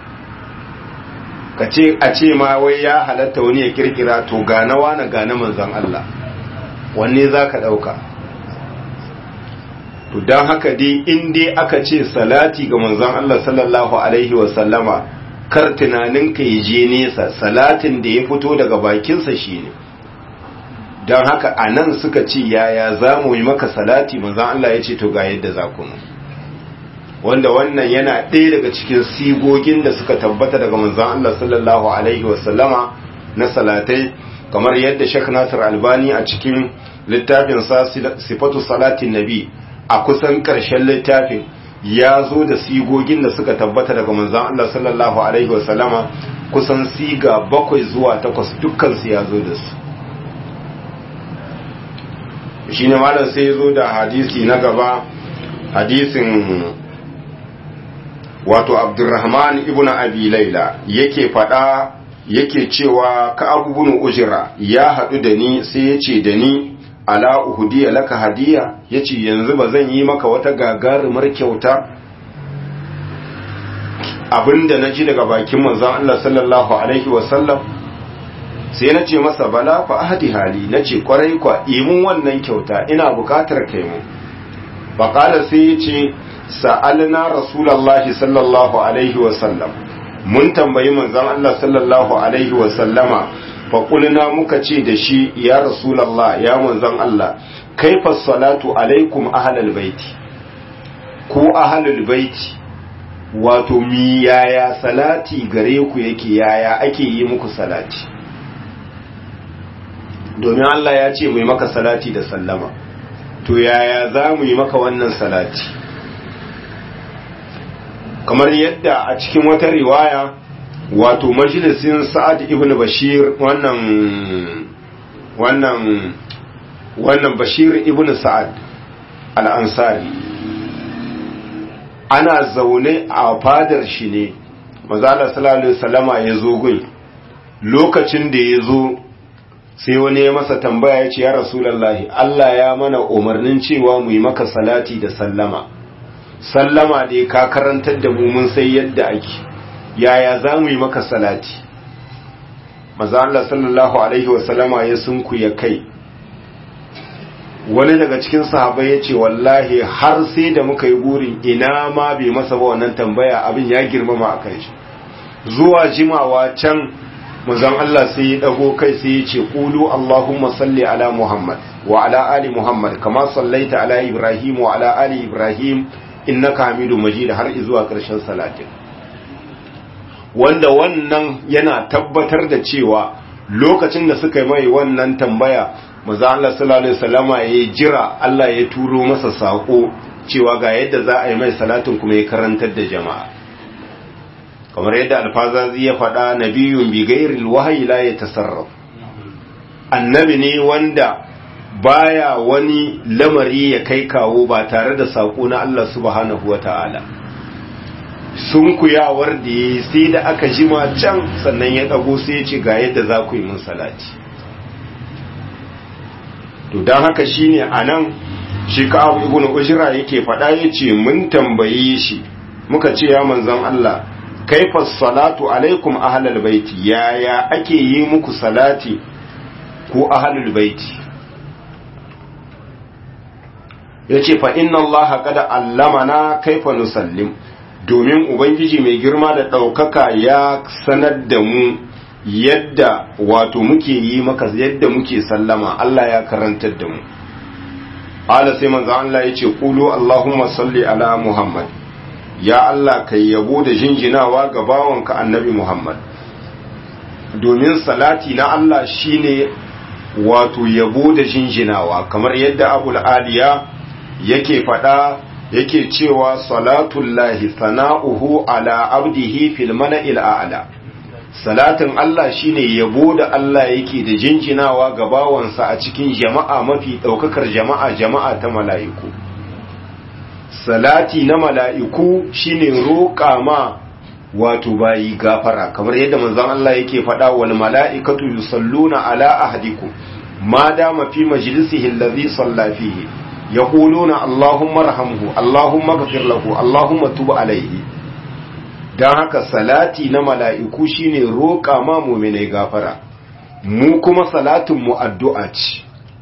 ka ce a ce ma wai ya halatta wani ya kirkira to ganawa na gane manzon Allah wanne za ka ɗauka to don haka dai in dai aka ce salati ga manzon Allah sallallahu alaihi wasallama kar tunaninka ya je nesa salatin da ya fito daga bakinsa shine don haka a nan suka ce yaya za mu yi maka salati manzon Allah ya ce to ga yadda za ku wanda wannan yana ɗaya daga cikin sigogin da suka tabbata daga manzon Allah sallallahu alaihi wasallama na salatai kamar yadda Sheikh Nasir Albani a cikin littafin sa sifatu salatin nabi a kusan ƙarshen littafin ya zo da sigogin da suka tabbata daga manzon Allah sallallahu alaihi wasallama kusan siga bakwai zuwa takwas dukkan su ya zo da su shine malam sai ya zo da hadisi na gaba hadisin wato abdurrahman ibn abi laila yake fada yake cewa ka abubun ujira ya haɗu da ni sai ya ce da ni ala uhudiya laka hadiya ya ce yanzu ba zan yi maka wata gagarumar kyauta abinda na ji daga bakin manzon Allah sallallahu alaihi wasallam sai na ce masa bala fa ahadi hali na ce kwarai kwa imun wannan kyauta ina bukatar kai mu faƙala sai ya ce sa'alna rasulallahi sallallahu alaihi wasallam mun tambayi manzon Allah sallallahu alaihi wasallama faƙulna muka ce da shi ya rasulallah ya manzon Allah kaifa salatu alaikum ahlal baiti ko ahlul baiti wato mi yaya salati gare ku yake yaya ake yi muku salati domin Allah ya ce mai maka salati da sallama to yaya za mu yi maka wannan salati kamar yadda a cikin wata riwaya wato majalisin sa'ad ibn bashir wannan wannan wannan bashir ibn sa'ad al-ansari ana zaune a fadar shi ne mazala sallallahu alaihi wasallama ya zo gun lokacin da ya zo sai wani ya masa tambaya ya ce ya rasulallahi Allah ya mana umarnin cewa mu yi maka salati da sallama sallama da ka karantar da mu mun sai yadda ake yaya za mu yi maka salati maza Allah sallallahu alaihi wasallama ya sunku ya kai wani daga cikin sahabai ya ce wallahi har sai da muka yi burin ina ma bai masa ba wannan tambaya abin ya girmama a kan shi zuwa jimawa can manzon Allah sai ya dago kai sai ya ce qulu allahumma salli ala muhammad wa ala ali muhammad kama sallaita ala ibrahim wa ala ali ibrahim innaka hamidu majid har zuwa karshen salatin wanda wannan yana tabbatar da cewa lokacin da suka yi mai wannan tambaya manzon Allah sallallahu alaihi wasallama ya jira Allah ya turo masa sako cewa ga yadda za a yi mai salatin kuma ya karantar da jama'a kamar yadda alfazazi ya faɗa nabiyun bi gairil wahayi la ya tasarraf annabi ne wanda baya wani lamari ya kai kawo ba tare da sako na Allah subhanahu wata'ala sunkuyawar da ya sai da aka jima can sannan ya dago sai ya ce ga yadda za ku yi min salati to don haka shine a nan shi ka'abu ibn ujra yake faɗa ya ce mun tambaye shi muka ce ya manzon Allah kaifa salatu alaikum ahlal baiti yaya ake yi muku salati ko ahlul baiti yace fa inna Allah qad allamana kaifa nusallim domin ubangiji mai girma da daukaka ya sanar da mu yadda wato muke yi maka yadda muke sallama Allah ya karantar da mu ala sai manzo Allah yace qulu allahumma salli ala muhammad ya Allah kai yabo da jinjinawa ga bawanka annabi Muhammad domin salati na Allah shine wato yabo da jinjinawa kamar yadda abul aliya yake fada yake cewa salatullahi sana'uhu ala abdihi fil mala'il a'la salatin Allah shine yabo da Allah yake da jinjinawa ga bawansa a cikin jama'a mafi daukakar jama'a jama'a ta mala'iku salati na mala'iku shine roƙa ma wato bayi gafara kamar yadda manzon Allah yake faɗa wal mala'ikatu yusalluna ala ahadikum ma dama fi majlisihi allazi salla fihi yaquluna allahumma arhamhu allahumma ighfir lahu allahumma tub alayhi dan haka salati na mala'iku shine roƙa ma mu'minai gafara mu kuma salatin mu addu'a ce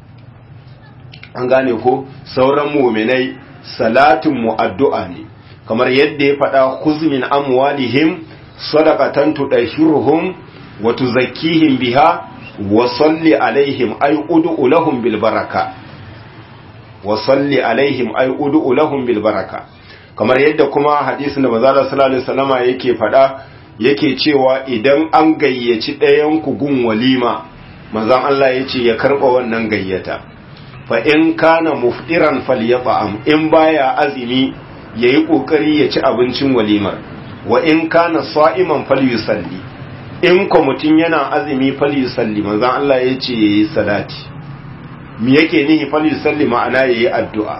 an gane ko sauran mu'minai salatin mu addu'a ne kamar yadda ya faɗa khuzmin amwalihim sadaqatan tudahhiruhum wa tuzakkihim biha wa salli alaihim ay ud'u lahum bil baraka wa salli alaihim ay ud'u lahum bil baraka kamar yadda kuma hadisin da manzo sallallahu alaihi wasallama yake faɗa yake cewa idan an gayyaci ɗayan ku gun walima manzon Allah yace ya karba wannan gayyata fa in kana muftiran falyat'am in baya azumi yayi kokari ya ci abincin walimar wa in kana sa'iman falyusalli in ko mutun yana azumi falyusalli manzon Allah yace yayi salati me yake nihi falyusalli ma'ana yayi addu'a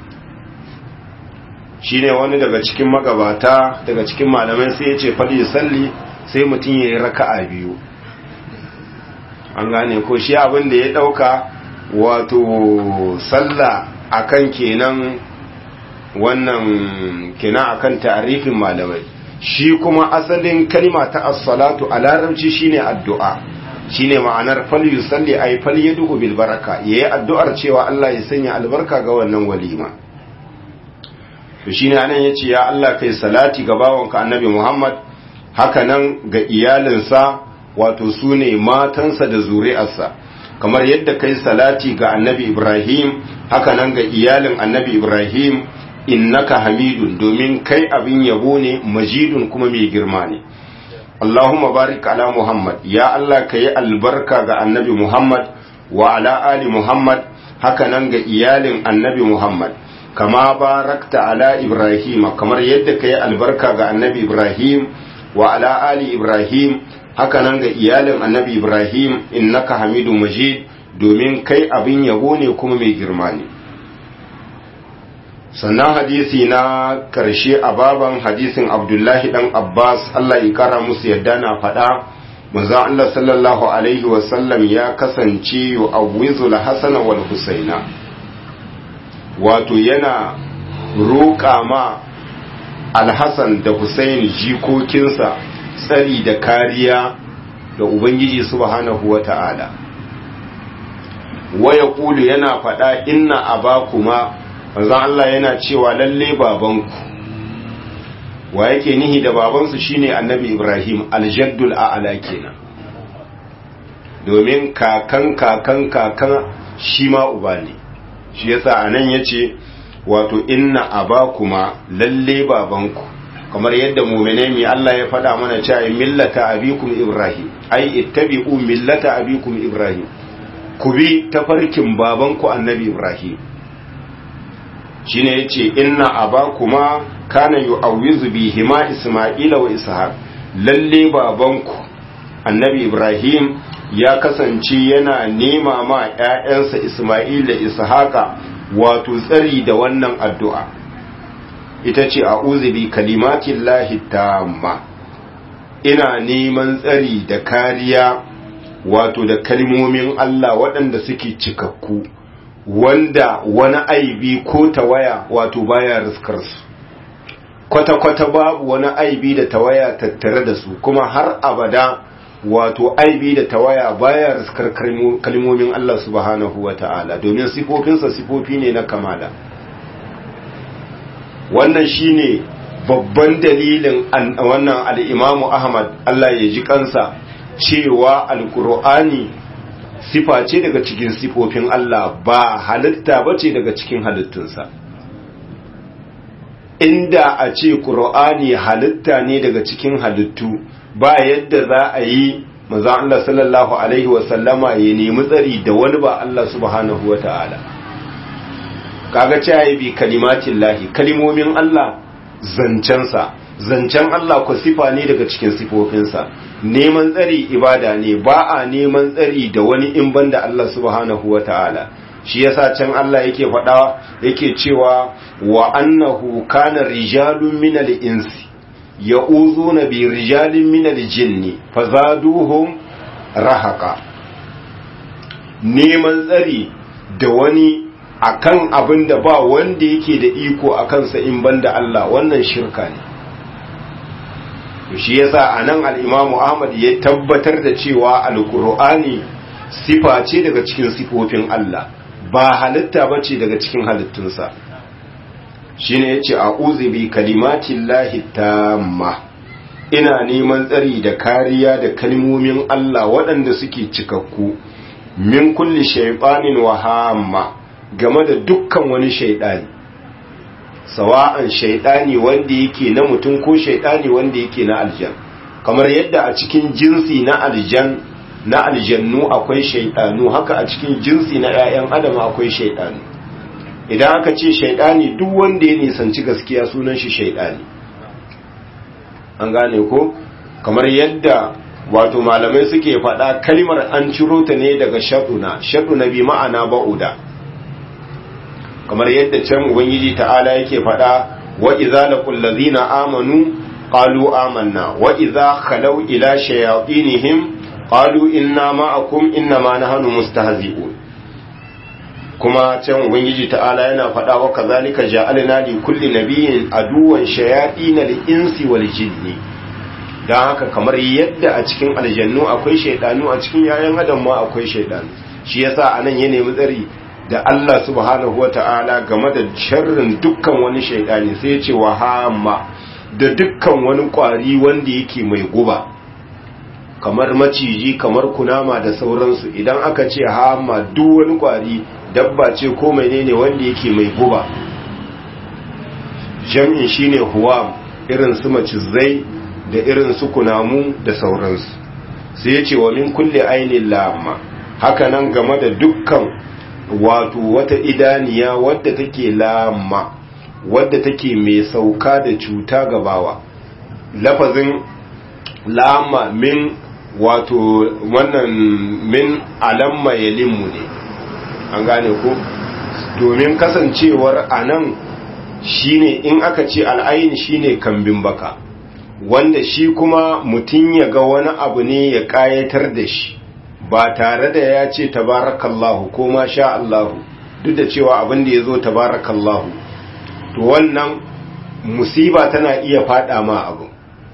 shine wani daga cikin magabata daga cikin malamai sai yace falyusalli sai mutun yayi raka'a biyu an gane ko shi abin da ya dauka wato sallah akan kenan wannan kenan akan ta'arifin malamai shi kuma asalin kalma ta as-salatu a larabci shine addu'a shine ma'anar fal yusalli ay fal yad'u bil baraka yayi addu'ar cewa Allah ya sanya albarka ga wannan walima to shine anan yace ya Allah kai salati ga bawanka annabi Muhammad haka nan ga iyalinsa wato sune matansa da zuri'arsa kamar yadda kai salati ga annabi Ibrahim haka nan ga iyalin annabi Ibrahim innaka hamidun domin kai abin yabo ne majidun kuma mai girma ne Allahumma barik ala Muhammad ya Allah ka yi albarka ga annabi Muhammad wa ala ali Muhammad haka nan ga iyalin annabi Muhammad kama barakta ala Ibrahim kamar yadda ka yi albarka ga annabi Ibrahim wa ala ali Ibrahim haka nan ga iyalin annabi Ibrahim innaka hamidun majid domin kai abin yabo ne kuma mai girma ne sannan hadisi na karshe a baban hadisin abdullahi dan abbas allah ya kara musu yadda na faɗa manzon allah sallallahu alaihi wasallam ya kasance yu'awwizul hasana wal husaina wato yana roƙa ma alhassan da husain jikokinsa tsari da kariya da ubangiji subhanahu wa ta'ala waya ƙulu yana faɗa inna abakuma manzon Allah yana cewa lalle babanku wa yake nihi da babansu shine annabi Ibrahim aljaddul a'la kenan domin kakan kakan kakan shi ma uba ne shi yasa anan yace wato inna abakuma lalle babanku kamar yadda mu'minai mi Allah ya faɗa mana cewa millata abikum Ibrahim ai ittabi'u millata abikum Ibrahim ku bi tafarkin babanku annabi Ibrahim shine yace inna abakuma kana yu'awwizu bihima isma'ila wa ishaq lalle babanku annabi ibrahim ya kasance yana nema ma ƴaƴansa isma'ila ishaqa wato tsari da wannan addu'a ita ce a'udhu bi kalimatillahi tamma ina neman tsari da kariya wato da kalmomin Allah waɗanda suke cikakku wanda wani aibi ko tawaya wato baya riskar su kwata-kwata babu wani aibi da tawaya tattare da su kuma har abada wato aibi da tawaya baya riskar kalmomin Allah subhanahu wa ta'ala domin sifofinsa sifofi ne na kamala wannan shine babban dalilin wannan al'imamu Ahmad Allah ya ji kansa cewa alkur'ani sifa ce daga cikin sifofin Allah ba halitta ba ce daga cikin halittunsa inda a ce ƙur'ani halitta ne daga cikin halittu ba yadda za a yi maza Allah sallallahu Alaihi wasallama ya nemi tsari da wani ba Allah subhanahu wa ta'ala kaga ce ya bi kalimatin lahi kalimomin Allah zancensa zancen Allah ku sifa ne daga cikin sifofinsa neman tsari ibada ne ba a neman tsari da wani in banda Allah subhanahu wa ta'ala shi yasa can Allah yake faɗa yake cewa wa annahu kana rijalun minal insi ya'uzuna bi rijalin minal jinni fazaduhum rahaqa neman tsari da wani akan abin da ba wanda yake da iko a kansa in banda Allah wannan shirka ne shi yasa anan al-Imam Ahmad ya tabbatar da cewa al-Qur'ani sifa ce daga cikin sifofin Allah ba halitta bace daga cikin halittunsa shine yace a'udhu bi kalimatillahi tamma ina neman tsari da kariya da kalmomin Allah waɗanda suke cikakku min kulli shaytanin wa hamma game da dukkan wani shaydani sawa'an shaydani wanda yake na mutum ko shaydani wanda yake na aljan kamar yadda a cikin jinsi na aljan na aljannu akwai shaydanu haka a cikin jinsi na 'ya'yan adam akwai shaydanu idan aka ce shaidani duk wanda ya nisanci gaskiya sunan shi shaidani an gane ko kamar yadda wato malamai suke faɗa kalmar an ciro ta ne daga shaɗuna shaɗuna bi ma'ana ba'uda kamar yadda can ubangiji ta'ala yake faɗa wa idza laqul ladzina amanu qalu amanna wa idza khalaw ila shayatinihim qalu inna ma'akum inna ma nahnu mustahzi'un kuma can ubangiji ta'ala yana faɗa wa kazalika ja'alna li kulli nabiyyin aduwan shayatin al-insi wal jinni dan haka kamar yadda a cikin aljannu akwai shaydanu a cikin yayan adam ma akwai shaydanu shi yasa anan ya nemi tsari da Allah subhanahu wata'ala game da sharrin dukkan wani shaydani sai ya ce wa hamma da dukkan wani kwari wanda yake mai guba kamar maciji kamar kunama da sauransu idan aka ce hamma duk wani kwari dabba ce ko menene wanda yake mai guba jam'in shine huwam irin su macizai da irin su kunamu da sauransu sai ya ce wa min kulle ainihin lamma haka nan game da dukkan wato wata idaniya wadda take lamma wadda take mai sauka da cuta gabawa lafazin lamma min wato wannan min alamma yalimmu ne an gane ko domin kasancewar anan shine in aka ce al'ayin shine kambin baka wanda shi kuma mutum ya ga wani abu ne ya kayatar da shi ba tare da ya ce tabarakallahu ko ma sha Allahu duk da cewa abin da ya zo tabarakallahu to wannan musiba tana iya fada ma abu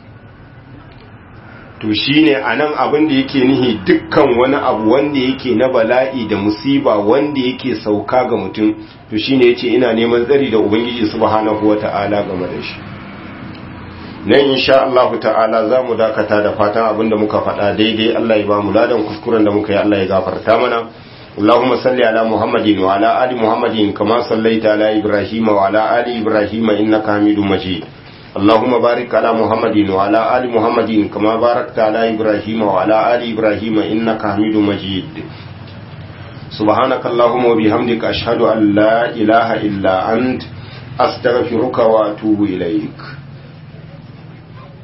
to shine anan abin da yake nihi dukkan wani abu wanda yake na bala'i da musiba wanda yake sauka ga mutum to shine yace ina neman tsari da ubangiji subhanahu wata'ala game da shi nan insha Allah ta'ala zamu dakata da fatan abin da muka faɗa daidai Allah ya ba mu ladan kuskuren da muka yi Allah ya gafarta mana اللهم صل على محمد وعلى آل محمد كما صليت على إبراهيم وعلى آل إبراهيم إنك حميد مجيد اللهم بارك على محمد وعلى آل محمد كما باركت على إبراهيم وعلى آل إبراهيم إنك حميد مجيد سبحانك اللهم وبحمدك أشهد أن لا إله إلا أنت أستغفرك وأتوب إليك